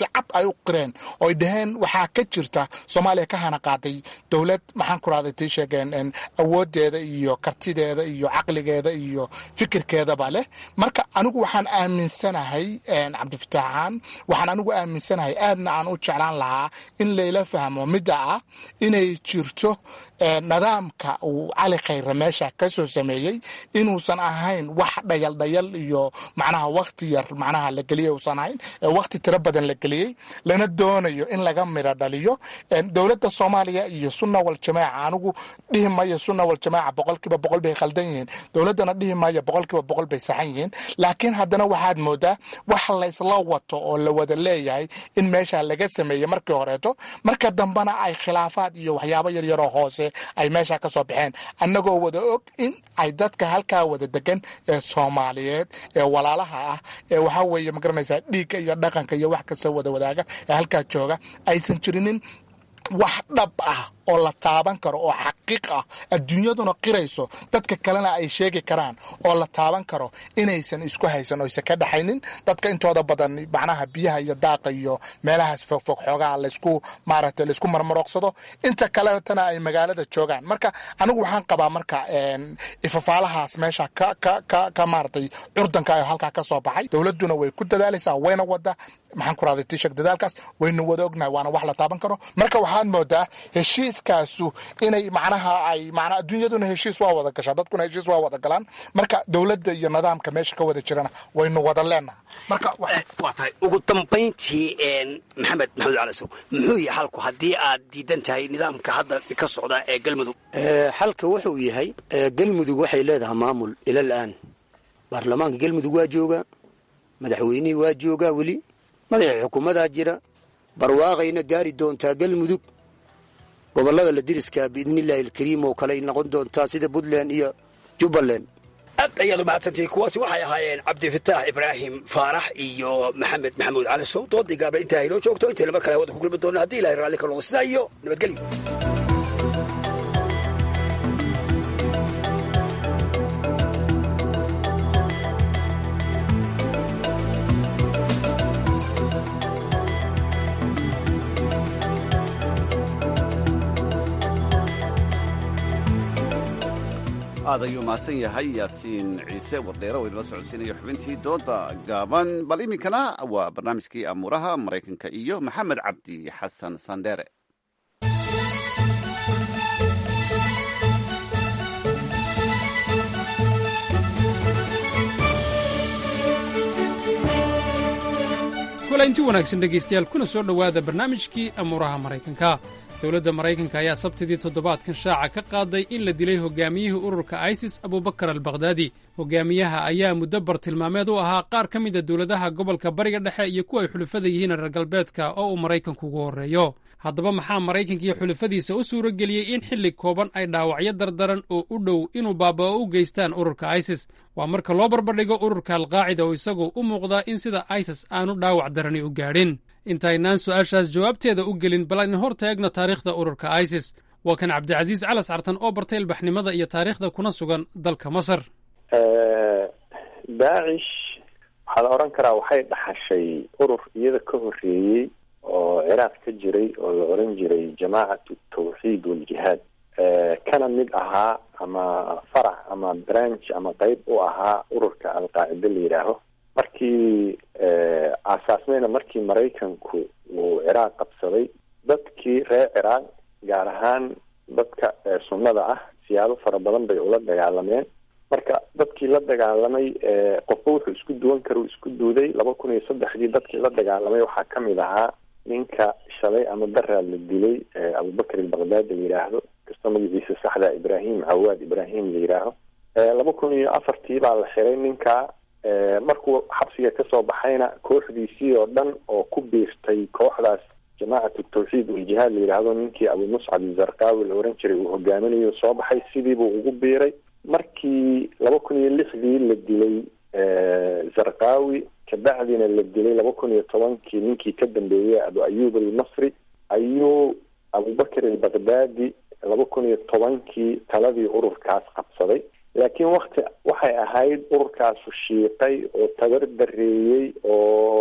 u qireen oy dhaheen waxaa ka jirta soomaaliya ka hana qaaday dowlad maxaan ku rahday tii sheegeen awoodeeda iyo kartideeda iyo caqligeeda iyo fikirkeedaba leh marka anigu waxaan aaminsanahay cabdifataaxaan waxaan anigu aaminsanahay aadna aan u jeclaan lahaa in layla fahmo midda ah inay jirto nidaamka uu cali khayre meesha ka soo sameeyey inuusan ahayn wax dhayaldhayal iyo macnaha wakti yar macnaha la geliyay uusan ahayn wakti tiro badan la geliyey lana doonayo in laga miro dhaliyo dowladda soomaaliya iyo sunna waljamaaca anigu dhihi mayo sunna waljamaaca boqolkiiba boqol bay khaldan yihiin dowladdana dhihi mayo boqolkiiba boqol bay saxan yihiin laakiin haddana waxaad moodaa wax laysla wato oo la wada leeyahay in meesha laga sameeyey markii horeeto marka dambena ay khilaafaad iyo waxyaabo yaryaroo hoose ay meesha ka soo baxeen annagoo wada og in ay dadka halkaa wada degan ee soomaaliyeed ee walaalaha ah ee waxaa weeye magaranaysaa dhiigga iyo dhaqanka iyo wax kasta wada wadaaga ee halkaa jooga aysan jirinin wax dhab ah oo la taaban karo oo xaqiiq ah adduunyaduna qirayso dadka kalena ay sheegi karaan oo la taaban karo inaysan isku haysan oysan ka dhaxaynin dadka intooda badan macnaha biyaha iyo daaqa iyo meelahaas fogfog xoogaha laysku maaragtay laysku marmarooqsado inta kaletana ay magaalada joogaan marka anigu waxaan qabaa marka ifafaalahaas meesha ka ka ka ka maaratay curdanka ayo halkaa ka soo baxay dowladduna way ku dadaalaysaa wayna wada maxaan ku rahday tishak dadaalkaas waynu wada ognahay waana wax la taaban karo marka waxaad moodaa heshiiskaasu inay macnaha ay macnaa adduunyaduna heshiis waa wada gashaa dadkuna heshiis waa wada galaan marka dowladda iyo nidaamka meesha ka wada jirana waynu wada leenaha marka waa tahay ugu dambayntii maxamed maxamed calasow muxuu yahay xalku haddii aad diidan tahay nidaamka hadda ka socda ee galmudug xalka wuxuu yahay galmudug waxay leedahay maamul ila al'aan baarlamaanka galmudug waa joogaa madaxweynihii waa joogaa weli madaxii xukuumadaa jira barwaaqayna gaari doontaa galmudug gobollada la diriskaa biidnillaahi alkariim oo kale ay noqon doontaa sida puntland iyo jubbaland aad ayaad umahadsantihi kuwaasi waxay ahaayeen cabdifataax ibraahim faarax iyo maxamed maxamuud cali sow doodii gaaba intaa inoo joogto intayna mar kale hawada ku kulmi doona haddii ilahay raalli ka noqdo sidaa iyo nabadgelyo aad ayuu mahadsan yahay yaasiin ciise wardheere oo inala socodsiinayo xubintii dooda gaaban bal iminkana waa barnaamijkii amuuraha maraykanka iyo maxamed cabdi xasan sandheere kulaynti wanaagsan dhegaystayaal kuna soo dhowaada barnaamijkii amuuraha maraykanka dowladda maraykanka ayaa sabtidii toddobaadkan shaaca ka qaaday in la dilay hogaamiyihii ururka isis abubakar albakhdadi hogaamiyaha ayaa muddo bartilmaameed u ahaa qaar ka mida dowladaha gobolka bariga dhexe iyo kuwa ay xulufada yihiin reer galbeedka oo uu maraykanku ugu horreeyo haddaba maxaa maraykanka iyo xulufadiisa u suuro geliyey in xilli kooban ay dhaawacyo dardaran oo u dhow inuu baaba'o u geystaan ururka isis waa marka loo barbardhigo ururka alqaacida oo isagoo u muuqdaa in sida isis aanu dhaawac darani u gaadhin intaynaan su'aashaas jawaabteeda u gelin bal aynu hor taagno taariikhda ururka isis waa kan cabdicasiis calas cartan oo bartay ilbaxnimada iyo taariikhda kuna sugan dalka masar daacish waxaa la odhan karaa waxay dhaxashay urur iyada ka horreeyey oo ciraaq ka jiray oo la odhan jiray jamaacatu tawxiid waljihaad kana mid ahaa ama farac ama branch ama qeyb u ahaa ururka alqaacida la yidhaaho markii aasaasmayna markii maraykanku uu ciraaq qabsaday dadkii reer ciraaq gaar ahaan dadka sunnada ah siyaabo fara badan bay ula dagaalameen marka dadkii la dagaalamay qofba wuxuu isku duwan kara uu isku duuday laba kun iyo saddexdii dadkii la dagaalamay waxaa kamid ahaa ninka shalay ama daraa la dilay abubakar albakdaad la yidhaahdo kastoo magaciisa saxda ibrahim cawaad ibrahim la yidhaaho laba kun iyo afartii baa la xiray ninka markuu xabsiga kasoo baxayna kooxdiisii oo dhan oo ku biirtay kooxdaas jamaacatu tawxiid waljihaad la yidhaahdo ninkii abu muscab zarqaawi la oran jiray uu hogaaminayo soo baxay sidiibuu ugu biiray markii laba kun iyo lixdii la dilay zarqaawi kabacdina la dilay laba kun iyo tobankii ninkii ka dambeeyey abu ayub almasri ayuu abubakar albakdaadi laba kun iyo tobankii taladii ururkaas qabsaday laakiin wakti waxay ahayd ururkaasu shiiqay oo tabar dareeyey oo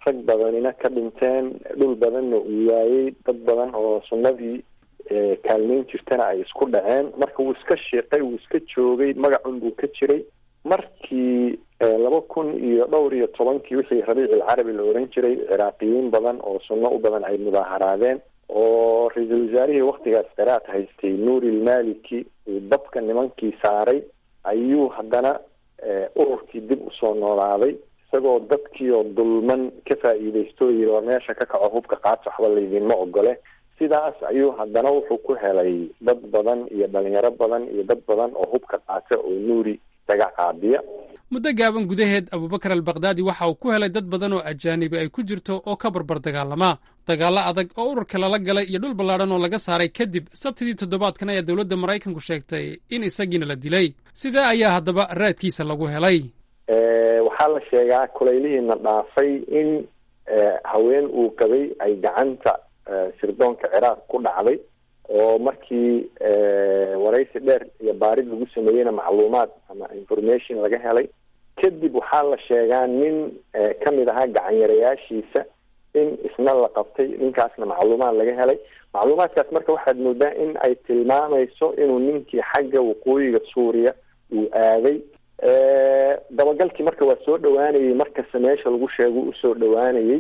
rag badanina ka dhinteen dhul badanna uu waayey dad badan oo sunnadii kaalmeyn jirtana ay isku dhaceen marka wuu iska shiiqay wuu iska joogay magacun buu ka jiray markii laba kun iyo dhowr iyo tobankii wixii rabiic alcarabi la oran jiray ciraaqiyiin badan oo sunno u badan ay mudaaharaadeen oo ra-iisul wasaarihii waktigaas ciraaq haystay nuuri ilmaliki uu dabka nimankii saaray ayuu haddana ururkii dib usoo noolaaday isagoo dadkii oo dulman ka faa'iidaysto o yiri war meesha ka kaco hubka qaata waxba laydinma ogole sidaas ayuu haddana wuxuu ku helay dad badan iyo dhalinyaro badan iyo dad badan oo hubka qaata oo nuuri isaga qaadiya muddo gaaban gudaheed abubakar albakdaadi waxa uu ku helay dad badan oo ajaanibi ay ku jirto oo ka barbar dagaalama dagaallo adag oo ururka lala galay iyo dhul ballaadhan oo laga saaray kadib sabtidii toddobaadkan ayaa dowladda maraykanku sheegtay in isagiina la dilay sidee ayaa haddaba raadkiisa lagu helay waxaa la sheegaa kulaylihiina dhaafay in haween uu qabay ay gacanta sirdoonka ciraaq ku dhacday oo markii waraysi dheer iyo baarid lagu sameeyeyna macluumaad ama information laga helay kadib waxaa la sheegaa nin kamid ahaa gacanyarayaashiisa in isna la qabtay ninkaasna macluumaad laga helay macluumaadkaas marka waxaad moodaa in ay tilmaamayso inuu ninkii xagga waqooyiga suuriya uu aaday dabagalkii marka waa soo dhawaanayay markasta meesha lagu sheego usoo dhawaanayay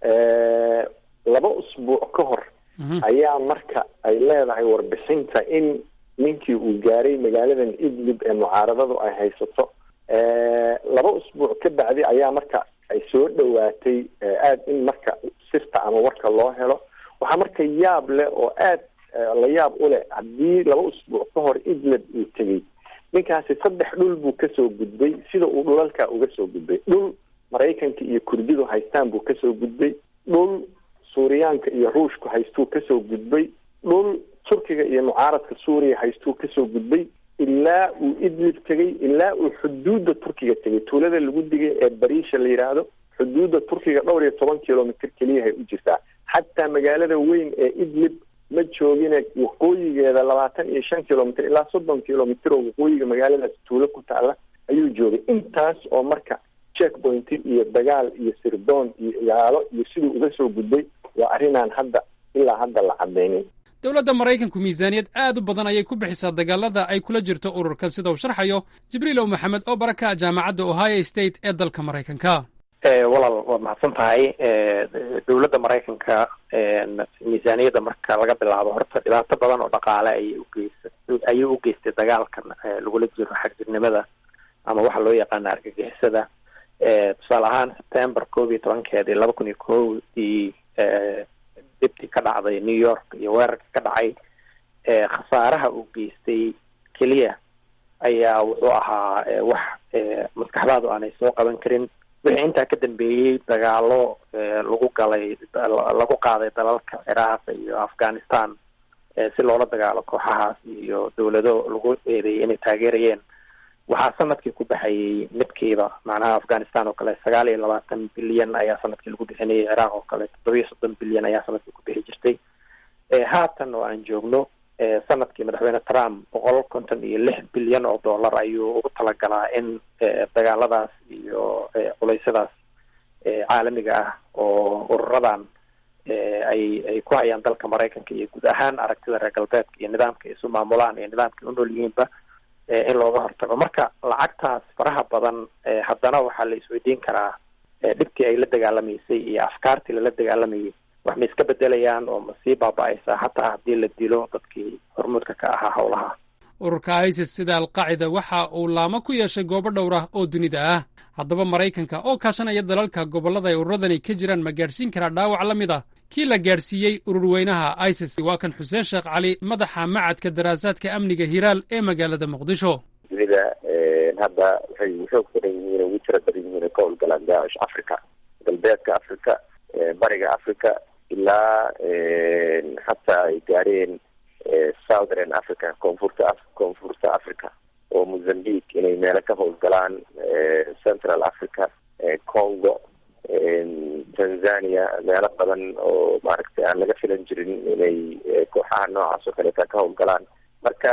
laba usbuuc ka hor ayaa marka ay leedahay warbixinta in ninkii uu gaaray magaaladan idlib ee mucaaradadu ay haysato laba usbuuc ka bacdi ayaa marka ay soo dhawaatay aada in marka sirta ama warka loo helo waxaa marka yaab leh oo aad la yaab u leh haddii laba usbuuc ka hor idlib uu tegey ninkaasi saddex dhul buu kasoo gudbay sida uu dhulalka uga soo gudbay dhul maraykanka iyo kurdidu haystaan buu kasoo gudbay dhul suuriyaanka iyo ruushku haystuu kasoo gudbay dhul turkiga iyo mucaaradka suuriya haystuu kasoo gudbay ilaa uu idlib tegay ilaa uu xuduudda turkiga tegay tuulada lagu digay ee bariisha la yidhaahdo xuduudda turkiga dhowr iyo toban kilomitr keliyahay u jirtaa xataa magaalada weyn ee idlib ma joogine waqooyigeeda labaatan iyo shan kilomitr ilaa soddon kilomitr oo waqooyiga magaaladaas tuulo ku taala ayuu joogay intaas oo marka checkpoint iyo dagaal iyo sirdoon iyo ilaalo iyo siduu uga soo gudbay waa arrinaan hadda ilaa hadda la cadaynin dowladda maraykanku miisaaniyad aad u badan ayay ku bixisaa dagaalada ay kula jirto ururkan sida uu sharxayo jibriilow maxamed oo baraka jaamacadda ohio state ee dalka maraykanka walaal waad mahadsan tahay dowladda maraykanka miisaaniyadda marka laga bilaabo horta dhibaato badan oo dhaqaale ayay ugeysa ayay u geystay dagaalkan lagula jiro xagjirnimada ama waxa loo yaqaana argagixisada tusaale ahaan september koob iyo tobankeedii laba kun iyo kowdii dibti ka dhacday new york iyo weerarka ka dhacay khasaaraha uu geystay keliya ayaa wuxuu ahaa wax maskaxdaadu aanay soo qaban karin wixii intaa ka dambeeyey dagaalo lagu galay lagu qaaday dalalka ciraaq iyo afghanistan si loola dagaalo kooxahaas iyo dowlado lagu eedeeyay inay taageerayeen waxaa sanadkii ku baxayay midkiiba macnaha afghanistan oo kale sagaal iyo labaatan bilyan ayaa sanadkii lagu bixinayay ciraaq oo kale toddobiyo soddon bilyan ayaa sanadkii ku bixi jirtay haatan oo aan joogno sanadkii madaxweyne trump boqol konton iyo lix bilyan oo dollar ayuu ugu talagalaa in dagaaladaas iyo culeysyadaas caalamiga ah oo ururadan ay ay ku hayaan dalka maraykanka iyo guud ahaan aragtida reer galbeedka iyo nidaamka ay isu maamulaan iyo nidaamka u nool yihiinba in looga hortago marka lacagtaas faraha badan haddana waxaa la isweydiin karaa dhibkii ay la dagaalamaysay iyo afkaartii lala dagaalamayay wax ma iska bedelayaan oo ma sii baaba-aysaa hataa haddii la dilo dadkii hormuudka ka ahaa howlaha ururka isis sida alqaacida waxa uu laamo ku yeeshay goobo dhowr ah oo dunida ah haddaba maraykanka oo kaashanaya dalalka gobollada ay ururadani ka jiraan ma gaadhsiin karaa dhaawac la mid ah kii la gaadhsiiyey ururweynaha isis waa kan xuseen sheekh cali madaxa macadka daraasaadka amniga hiraal ee magaalada muqdisho dunida hadda waxay xoog badan yihiin ugu tira badan yihiin ka howlgalaan daacish africa galbeedka africa bariga africa ilaa hataa ay gaareen southern africa koonfurta koonfurta africa oo mozambique inay meelo ka howlgalaan central africa congo tanzania meelo badan oo maaragtay aan laga filan jirin inay kooxaha noocaas oo kaleeta ka howlgalaan marka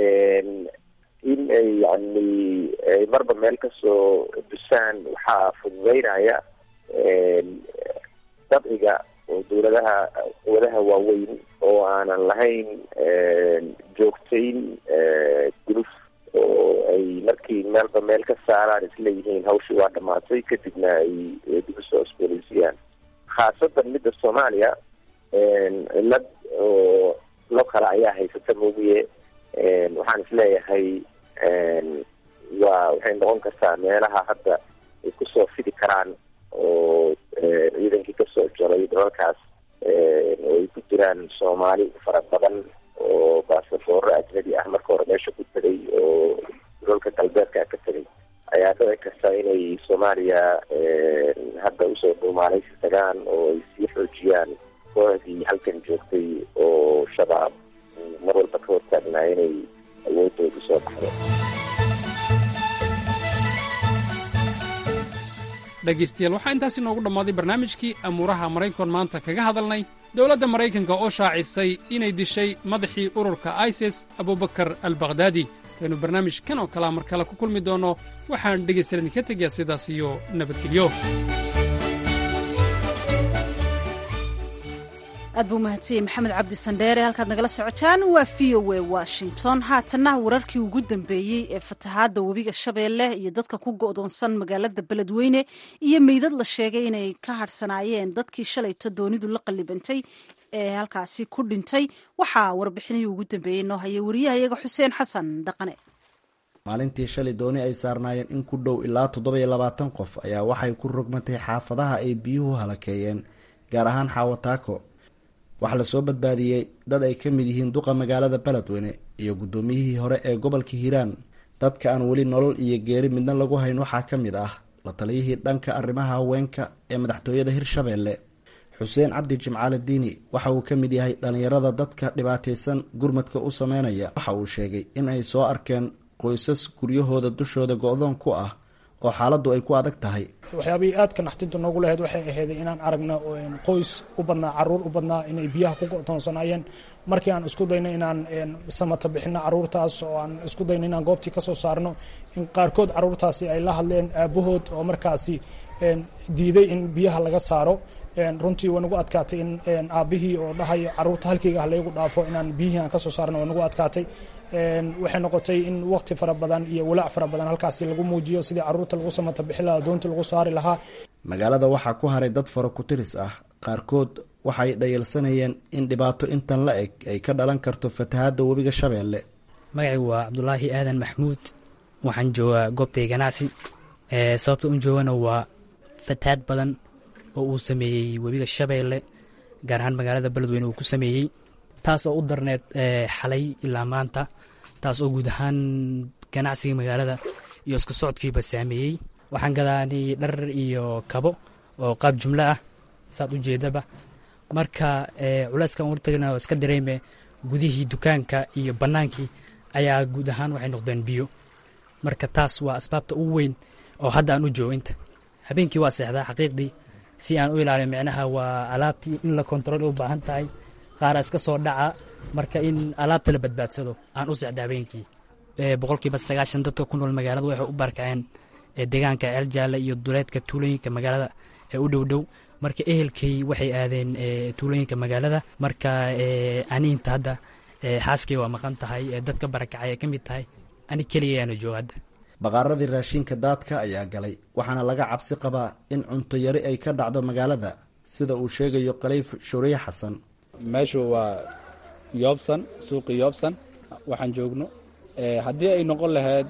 in ay yani marba meel kasoo dusaan waxaa fududeynaya dabciga oo dowladaha quwadaha waaweyn oo aanan lahayn joogtayn guluf oo ay markii meelba meel ka saaraan isleeyihiin hawshii waa dhamaatay kadibna ay dib usoo osboleysiyaan khaasatan midda soomaaliya cillad oo lo kale ayaa haysata moogiye waxaan isleeyahay waa waxay noqon kartaa meelaha hadda ay kusoo fidi karaan oo ciidankii kasoo jalay dalalkaas oo ay ku jiraan soomaali fara badan oo baasafooro ajnabi ah marka hore meesha ku tegay oo dalalka galbeedka ka tegay ayaa dhici karta inay soomaaliya hadda usoo dhuumaalaysi tagaan oo ay sii xoojiyaan kooxdii halkan joogtay oo shabaab mar walba ka hortaagnaa inay awoodooda soo baxdo dhegaystayaal waxaa intaas inoogu dhammaaday barnaamijkii amuuraha maraykan maanta kaga hadalnay dowladda maraykanka oo shaacisay inay dishay madaxii ururka isis abubakar al bakhdaadi kaynu barnaamij kan oo kalea mar kale ku kulmi doonno waxaan dhegaystayaal idinka tegayaa sidaas iyo nabadgelyo aad buu mahadsanyey maxamed cabdi sandheere halkaad nagala socotaan waa v o a washington haatanna wararkii ugu dambeeyey ee fatahaadda webiga shabeelle iyo dadka ku go'doonsan magaalada beledweyne iyo meydad la sheegay inay ka hadhsanaayeen dadkii shalayto doonidu la qallibantay ee halkaasi ku dhintay waxaa warbixinihii ugu dambeeyey noo hayay wariyahayaga xuseen xasan dhaqane maalintii shalay dooni ay saarnaayeen in ku dhow ilaa toddoba-iyo labaatan qof ayaa waxay ku rogmatay xaafadaha ay biyuhu halakeeyeen gaar ahaan xaawataako waxaa lasoo badbaadiyey dad ay ka mid yihiin duqa magaalada beledweyne iyo guddoomiyihii hore ee gobolka hiiraan dadka aan weli nolol iyo geeri midna lagu hayn waxaa ka mid ah la taliyihii dhanka arrimaha haweenka ee madaxtooyada hirshabeelle xuseen cabdi jimcaale diini waxa uu ka mid yahay dhallinyarada dadka dhibaataysan gurmadka u sameynaya waxa uu sheegay in ay soo arkeen qoysas guryahooda dushooda go-doon ku ah oo xaaladdu ay ku adag tahay waxyaabihii aadka naxtinta noogu lahayd waxay ahayd inaan aragno qoys u badnaa caruur u badnaa inay biyaha ku go'toonsanaayeen markii aan isku dayno inaan samata bixino caruurtaas oo aan isku dayno inaan goobtii ka soo saarno in qaarkood caruurtaasi ay la hadleen aabahood oo markaasi diiday in biyaha laga saaro runtii waa nagu adkaatay in aabihii oo dhahayo caruurta halkeyga ah laygu dhaafo inaan biyihii aan kasoo saarno waa nagu adkaatay waxay noqotay in waqti fara badan iyo walaac fara badan halkaasi lagu muujiyo sidii caruurta lagu samata bixi lahaa doonta lagu saari lahaa magaalada waxaa ku haray dad fara ku-tiris ah qaarkood waxay dhayalsanayeen in dhibaato intan la eg ay ka dhalan karto fatahaadda webiga shabeelle magacaygu waa cabdulaahi aadan maxmuud waxaan joogaa goobtay ganacsi sababta un joogana waa fatahaad badan oo uu sameeyey webiga shabeelle gaar ahaan magaalada beledweyne uu ku sameeyey taas oo u darneed xalay ilaa maanta taas oo guud ahaan ganacsiga magaalada iyo isku socodkiiba saameeyey waxaan gadaanay dhar iyo kabo oo qaab jumlo ah saad u jeedaba marka culeyskan wartagna oo iska dareeme gudihii dukaanka iyo bannaankii ayaa guud ahaan waxay noqdeen biyo marka taas waa asbaabta ugu weyn oo hadda aan u joogo inta habeenkii waa seexdaa xaqiiqdii si aan u ilaaliyo micnaha waa alaabtii in la kontarool u baahan tahay qaara iska soo dhaca marka in alaabta la badbaadsado aan u sexda habeenkii boqolkiiba sagaashan dadka ku nool magaalada waxay u barkaceen deegaanka ceeljaale iyo duleedka tuulooyinka magaalada ee u dhow dhow marka ehelkay waxay aadeen tuulooyinka magaalada marka aniinta hadda xaaskay waa maqan tahay dadka barakacay ay ka mid tahay ani keliyayaana jooga hadda baqaaradii raashinka daadka ayaa galay waxaana laga cabsi qabaa in cunto yari ay ka dhacdo magaalada sida uu sheegayo kaleyf shuriye xasan meeshu waa yoobsan suuqi yoobsan waxaan joogno haddii ay noqon lahayd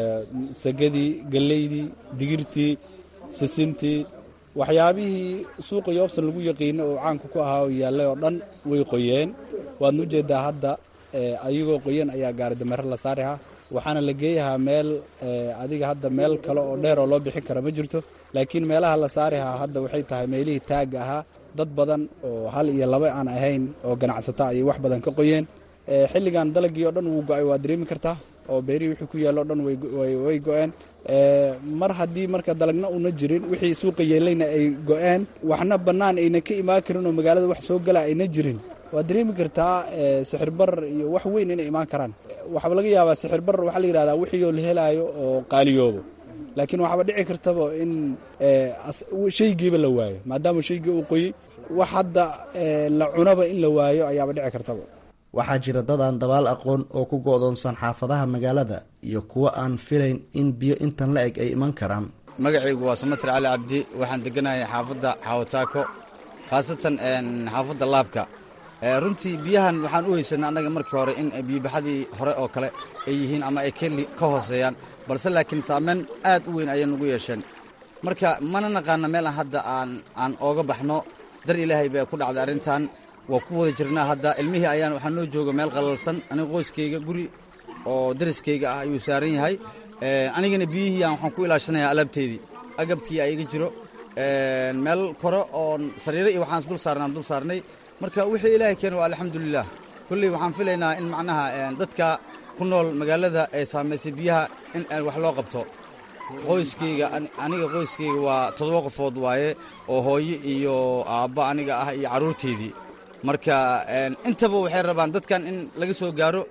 sagadii galeydii digirtii sisintii waxyaabihii suuqa yoobsan lagu yaqiino oo caanka ku ahaa oo yaallay oo dhan way qoyeen waadna ujeedaa hadda ayagoo qoyan ayaa gaari dameero la saarihaa waxaana la geeyahaa meel adiga hadda meel kale oo dheer oo loo bixin kara ma jirto laakiin meelaha la saarihaa hadda waxay tahay meelihii taagga ahaa dad badan oo hal iyo laba aan ahayn oo ganacsata ayay wax badan ka qoyeen xilligan dalagii oo dhan wuu go-ay waa dareemi kartaa oo beerihii wixii ku yaalla o dhan way go-een mar haddii marka dalagna una jirin wixii suuqa yeelayna ay go-een waxna bannaan ayna ka imaan karin oo magaalada wax soo gala ayna jirin waad dareemi kartaa sixir barar iyo wax weyn inay imaan karaan waxaaba laga yaabaa sixir barar waxaa la yidhahdaa wixii oo la helaayo oo qaaliyoobo laakiin waxaaba dhici kartaba in shaygiiba la waayo maadaama shaygii uu qoyey wax hadda la cunaba in la waayo ayaaba dhici kartaba waxaa jira dad aan dabaal aqoon oo ku go-doonsan xaafadaha magaalada iyo kuwo aan filayn in biyo intan la eg ay iman karaan magacaygu waa samatir cali cabdi waxaan deganahay xaafadda xawataako khaasatan xaafadda laabka runtii biyahan waxaan u haysanay annaga markii hore in biyobaxadii hore oo kale ay yihiin ama ay ka hooseeyaan balse laakiin saameyn aad u weyn ayay nugu yeesheen marka mana naqaana meel aan hadda aan aan ooga baxno dar ilaahay baa ku dhacday arrintan waa ku wada jirnaa hadda ilmihii ayaan waxaa noo jooga meel qalalsan aniga qoyskayga guri oo dariskayga ah ayuu saaran yahay anigana biyihii aan waxaan ku ilaashanayaa alaabteedii agabkii ayaga jiro meel kore oo sariiro iyo waxaan dul saarnaan dul saarnay marka wixii ilaahay keena waa alxamdulilah kolley waxaan filaynaa in macnaha dadka ku nool magaalada ee saamaysay biyaha in wax loo qabto qoyskayga aniga qoyskayga waa toddoba qofood waaye oo hooyo iyo aabba aniga ah iyo carruurteydii marka intaba waxay rabaan dadkan in laga soo gaaro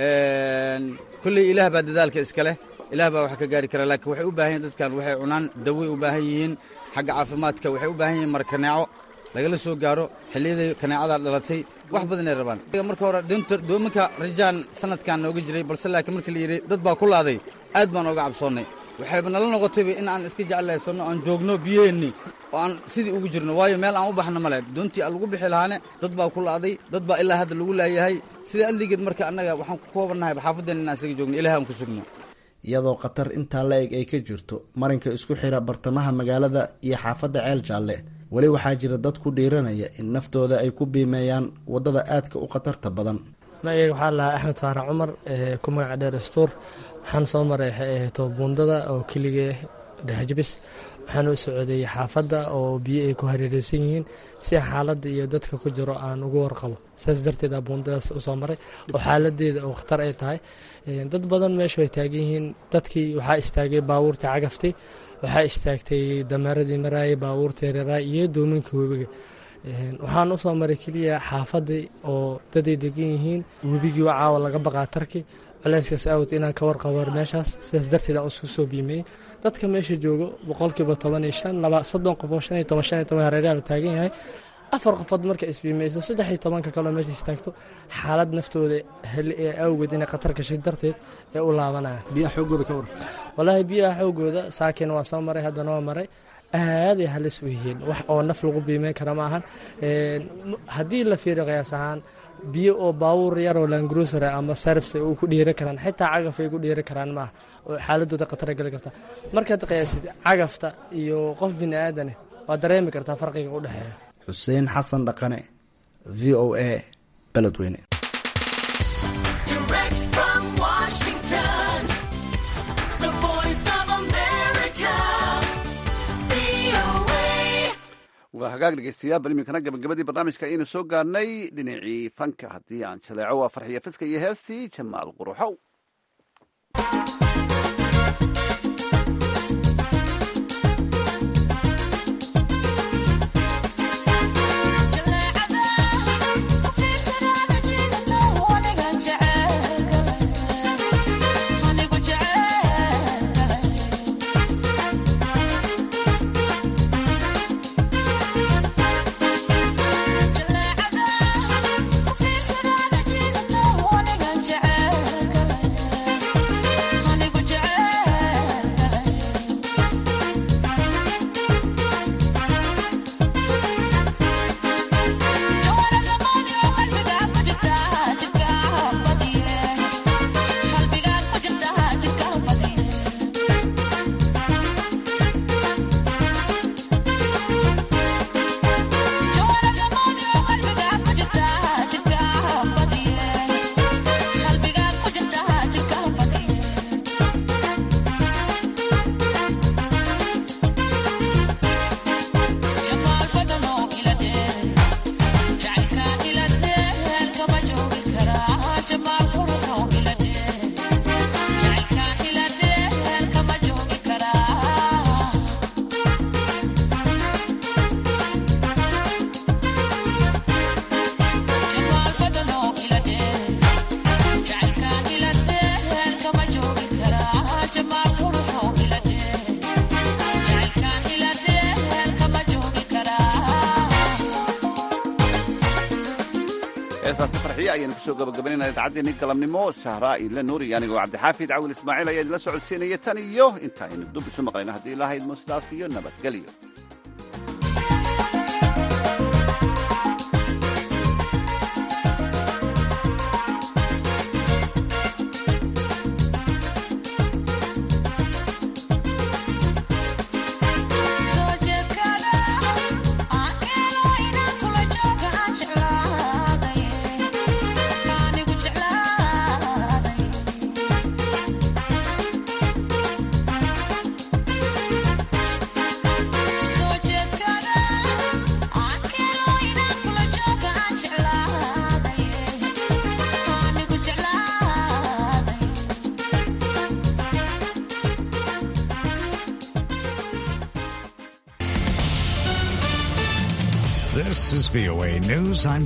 kolley ilaah baa dadaalka iska leh ilaah baa wax ka gaari kara laakiin waxay u baahan yihin dadkan waxay cunaan daway u baahan yihiin xagga caafimaadka waxay u baahan yihiin markaneeco lagala soo gaaro xilliyadai kaneecada dhalatay wax badanay rabaan marka hore doominka rajaan sanadkan nooga jiray balse laakiin markii la yidhi dad baa ku laaday aad baan ooga cabsoonnay waxayba nala noqotayba in aan iska jeclaysanno aan joogno biyaheenni oo aan sidii ugu jirno waayo meel aan u baxno male doontii aan lagu bixi lahaane dad baa ku la'day dad baa ilaa hadda lagu laayahay sida alligeed marka annaga waxaan ku koobannahay xaafadeen inaan isaga joogno ilaah aan ku sugno iyadoo khatar intaa la eg ay ka jirto marinka isku xira bartamaha magaalada iyo xaafadda ceel jaalle weli waxaa jira dad ku dhiiranaya in naftooda ay ku biimeeyaan waddada aadka u khatarta badan magayga waxaa lahaa axmed faarax cumar ku magaca dheer stuur waxaan soo maray toobuundada oo keligee dhexjabis waxaan u socday xaafadda oo biyo ay ku hareereysan yihiin si xaaladda iyo dadka ku jiro aan uga warqabo saas darteed a buundadaas usoo maray oo xaaladeeda oo khatar ay tahay dad badan meesha way taagan yihiin dadkii waxaa istaagay baabuurtii cagaftii waxaa istaagtay dameeradii maraayay baabuurtii reeraay iyo doominka webiga waxaan usoo maray keliya xaafadii oo daday degan yihiin webigii oo caawa laga baqaa tarki culeyskaas awd inaan ka warqabo meeshaas sidaas darteed aan isku soo biimeeyey dadka meesha joogo boqolkiiba toban iyo shan laba soddon qof oo shan iyo toban shan iyo toban hareeraha la taagan yahay afar qofood marka isbiimeyso saddex iyo tobanka kaleo meesha istaagto xaalad naftooda heli ee awgeed inay khatar gashay darteed ee u laabanayaan biyaha xoogooda ka war wallaahi biyaha xoogooda saakin waa soo maray haddana waa maray aaday halis u yihiin wax oo naf lagu biimeyn kara ma ahan haddii la fiiro qiyaas ahaan biyo oo baabuur yaroo langrusara ama sarfs u ku dhiiri karaan xitaa cagaf ay ku dhiiri karaan maaha oo xaaladooda khatara geli karta markaad qiyaasid cagafta iyo qof bini aadaneh waad dareemi kartaa farqiga u dhexeeya xuseen xasan dhaqane v o a beledweyne waa hagaag dhegeystayaal bal iminkana gabagabadii barnaamijka ayaynu soo gaarnay dhinacii fanka haddii aan jaleeco waa farxiyo fiska iyo heestii jamaal quruxow Honey heestaasi farxiye ayaynu kusoo gabagabaynayna idaacaddeennii galabnimo sahraa ila nuuri anigoo cabdixaafid cawil ismaaciil ayaa idinla socodsiinaya tan iyo intaaynu dub isu maqlayno haddii ilaahay idmo sidaas iyo nabadgelyo This is VOA News. I'm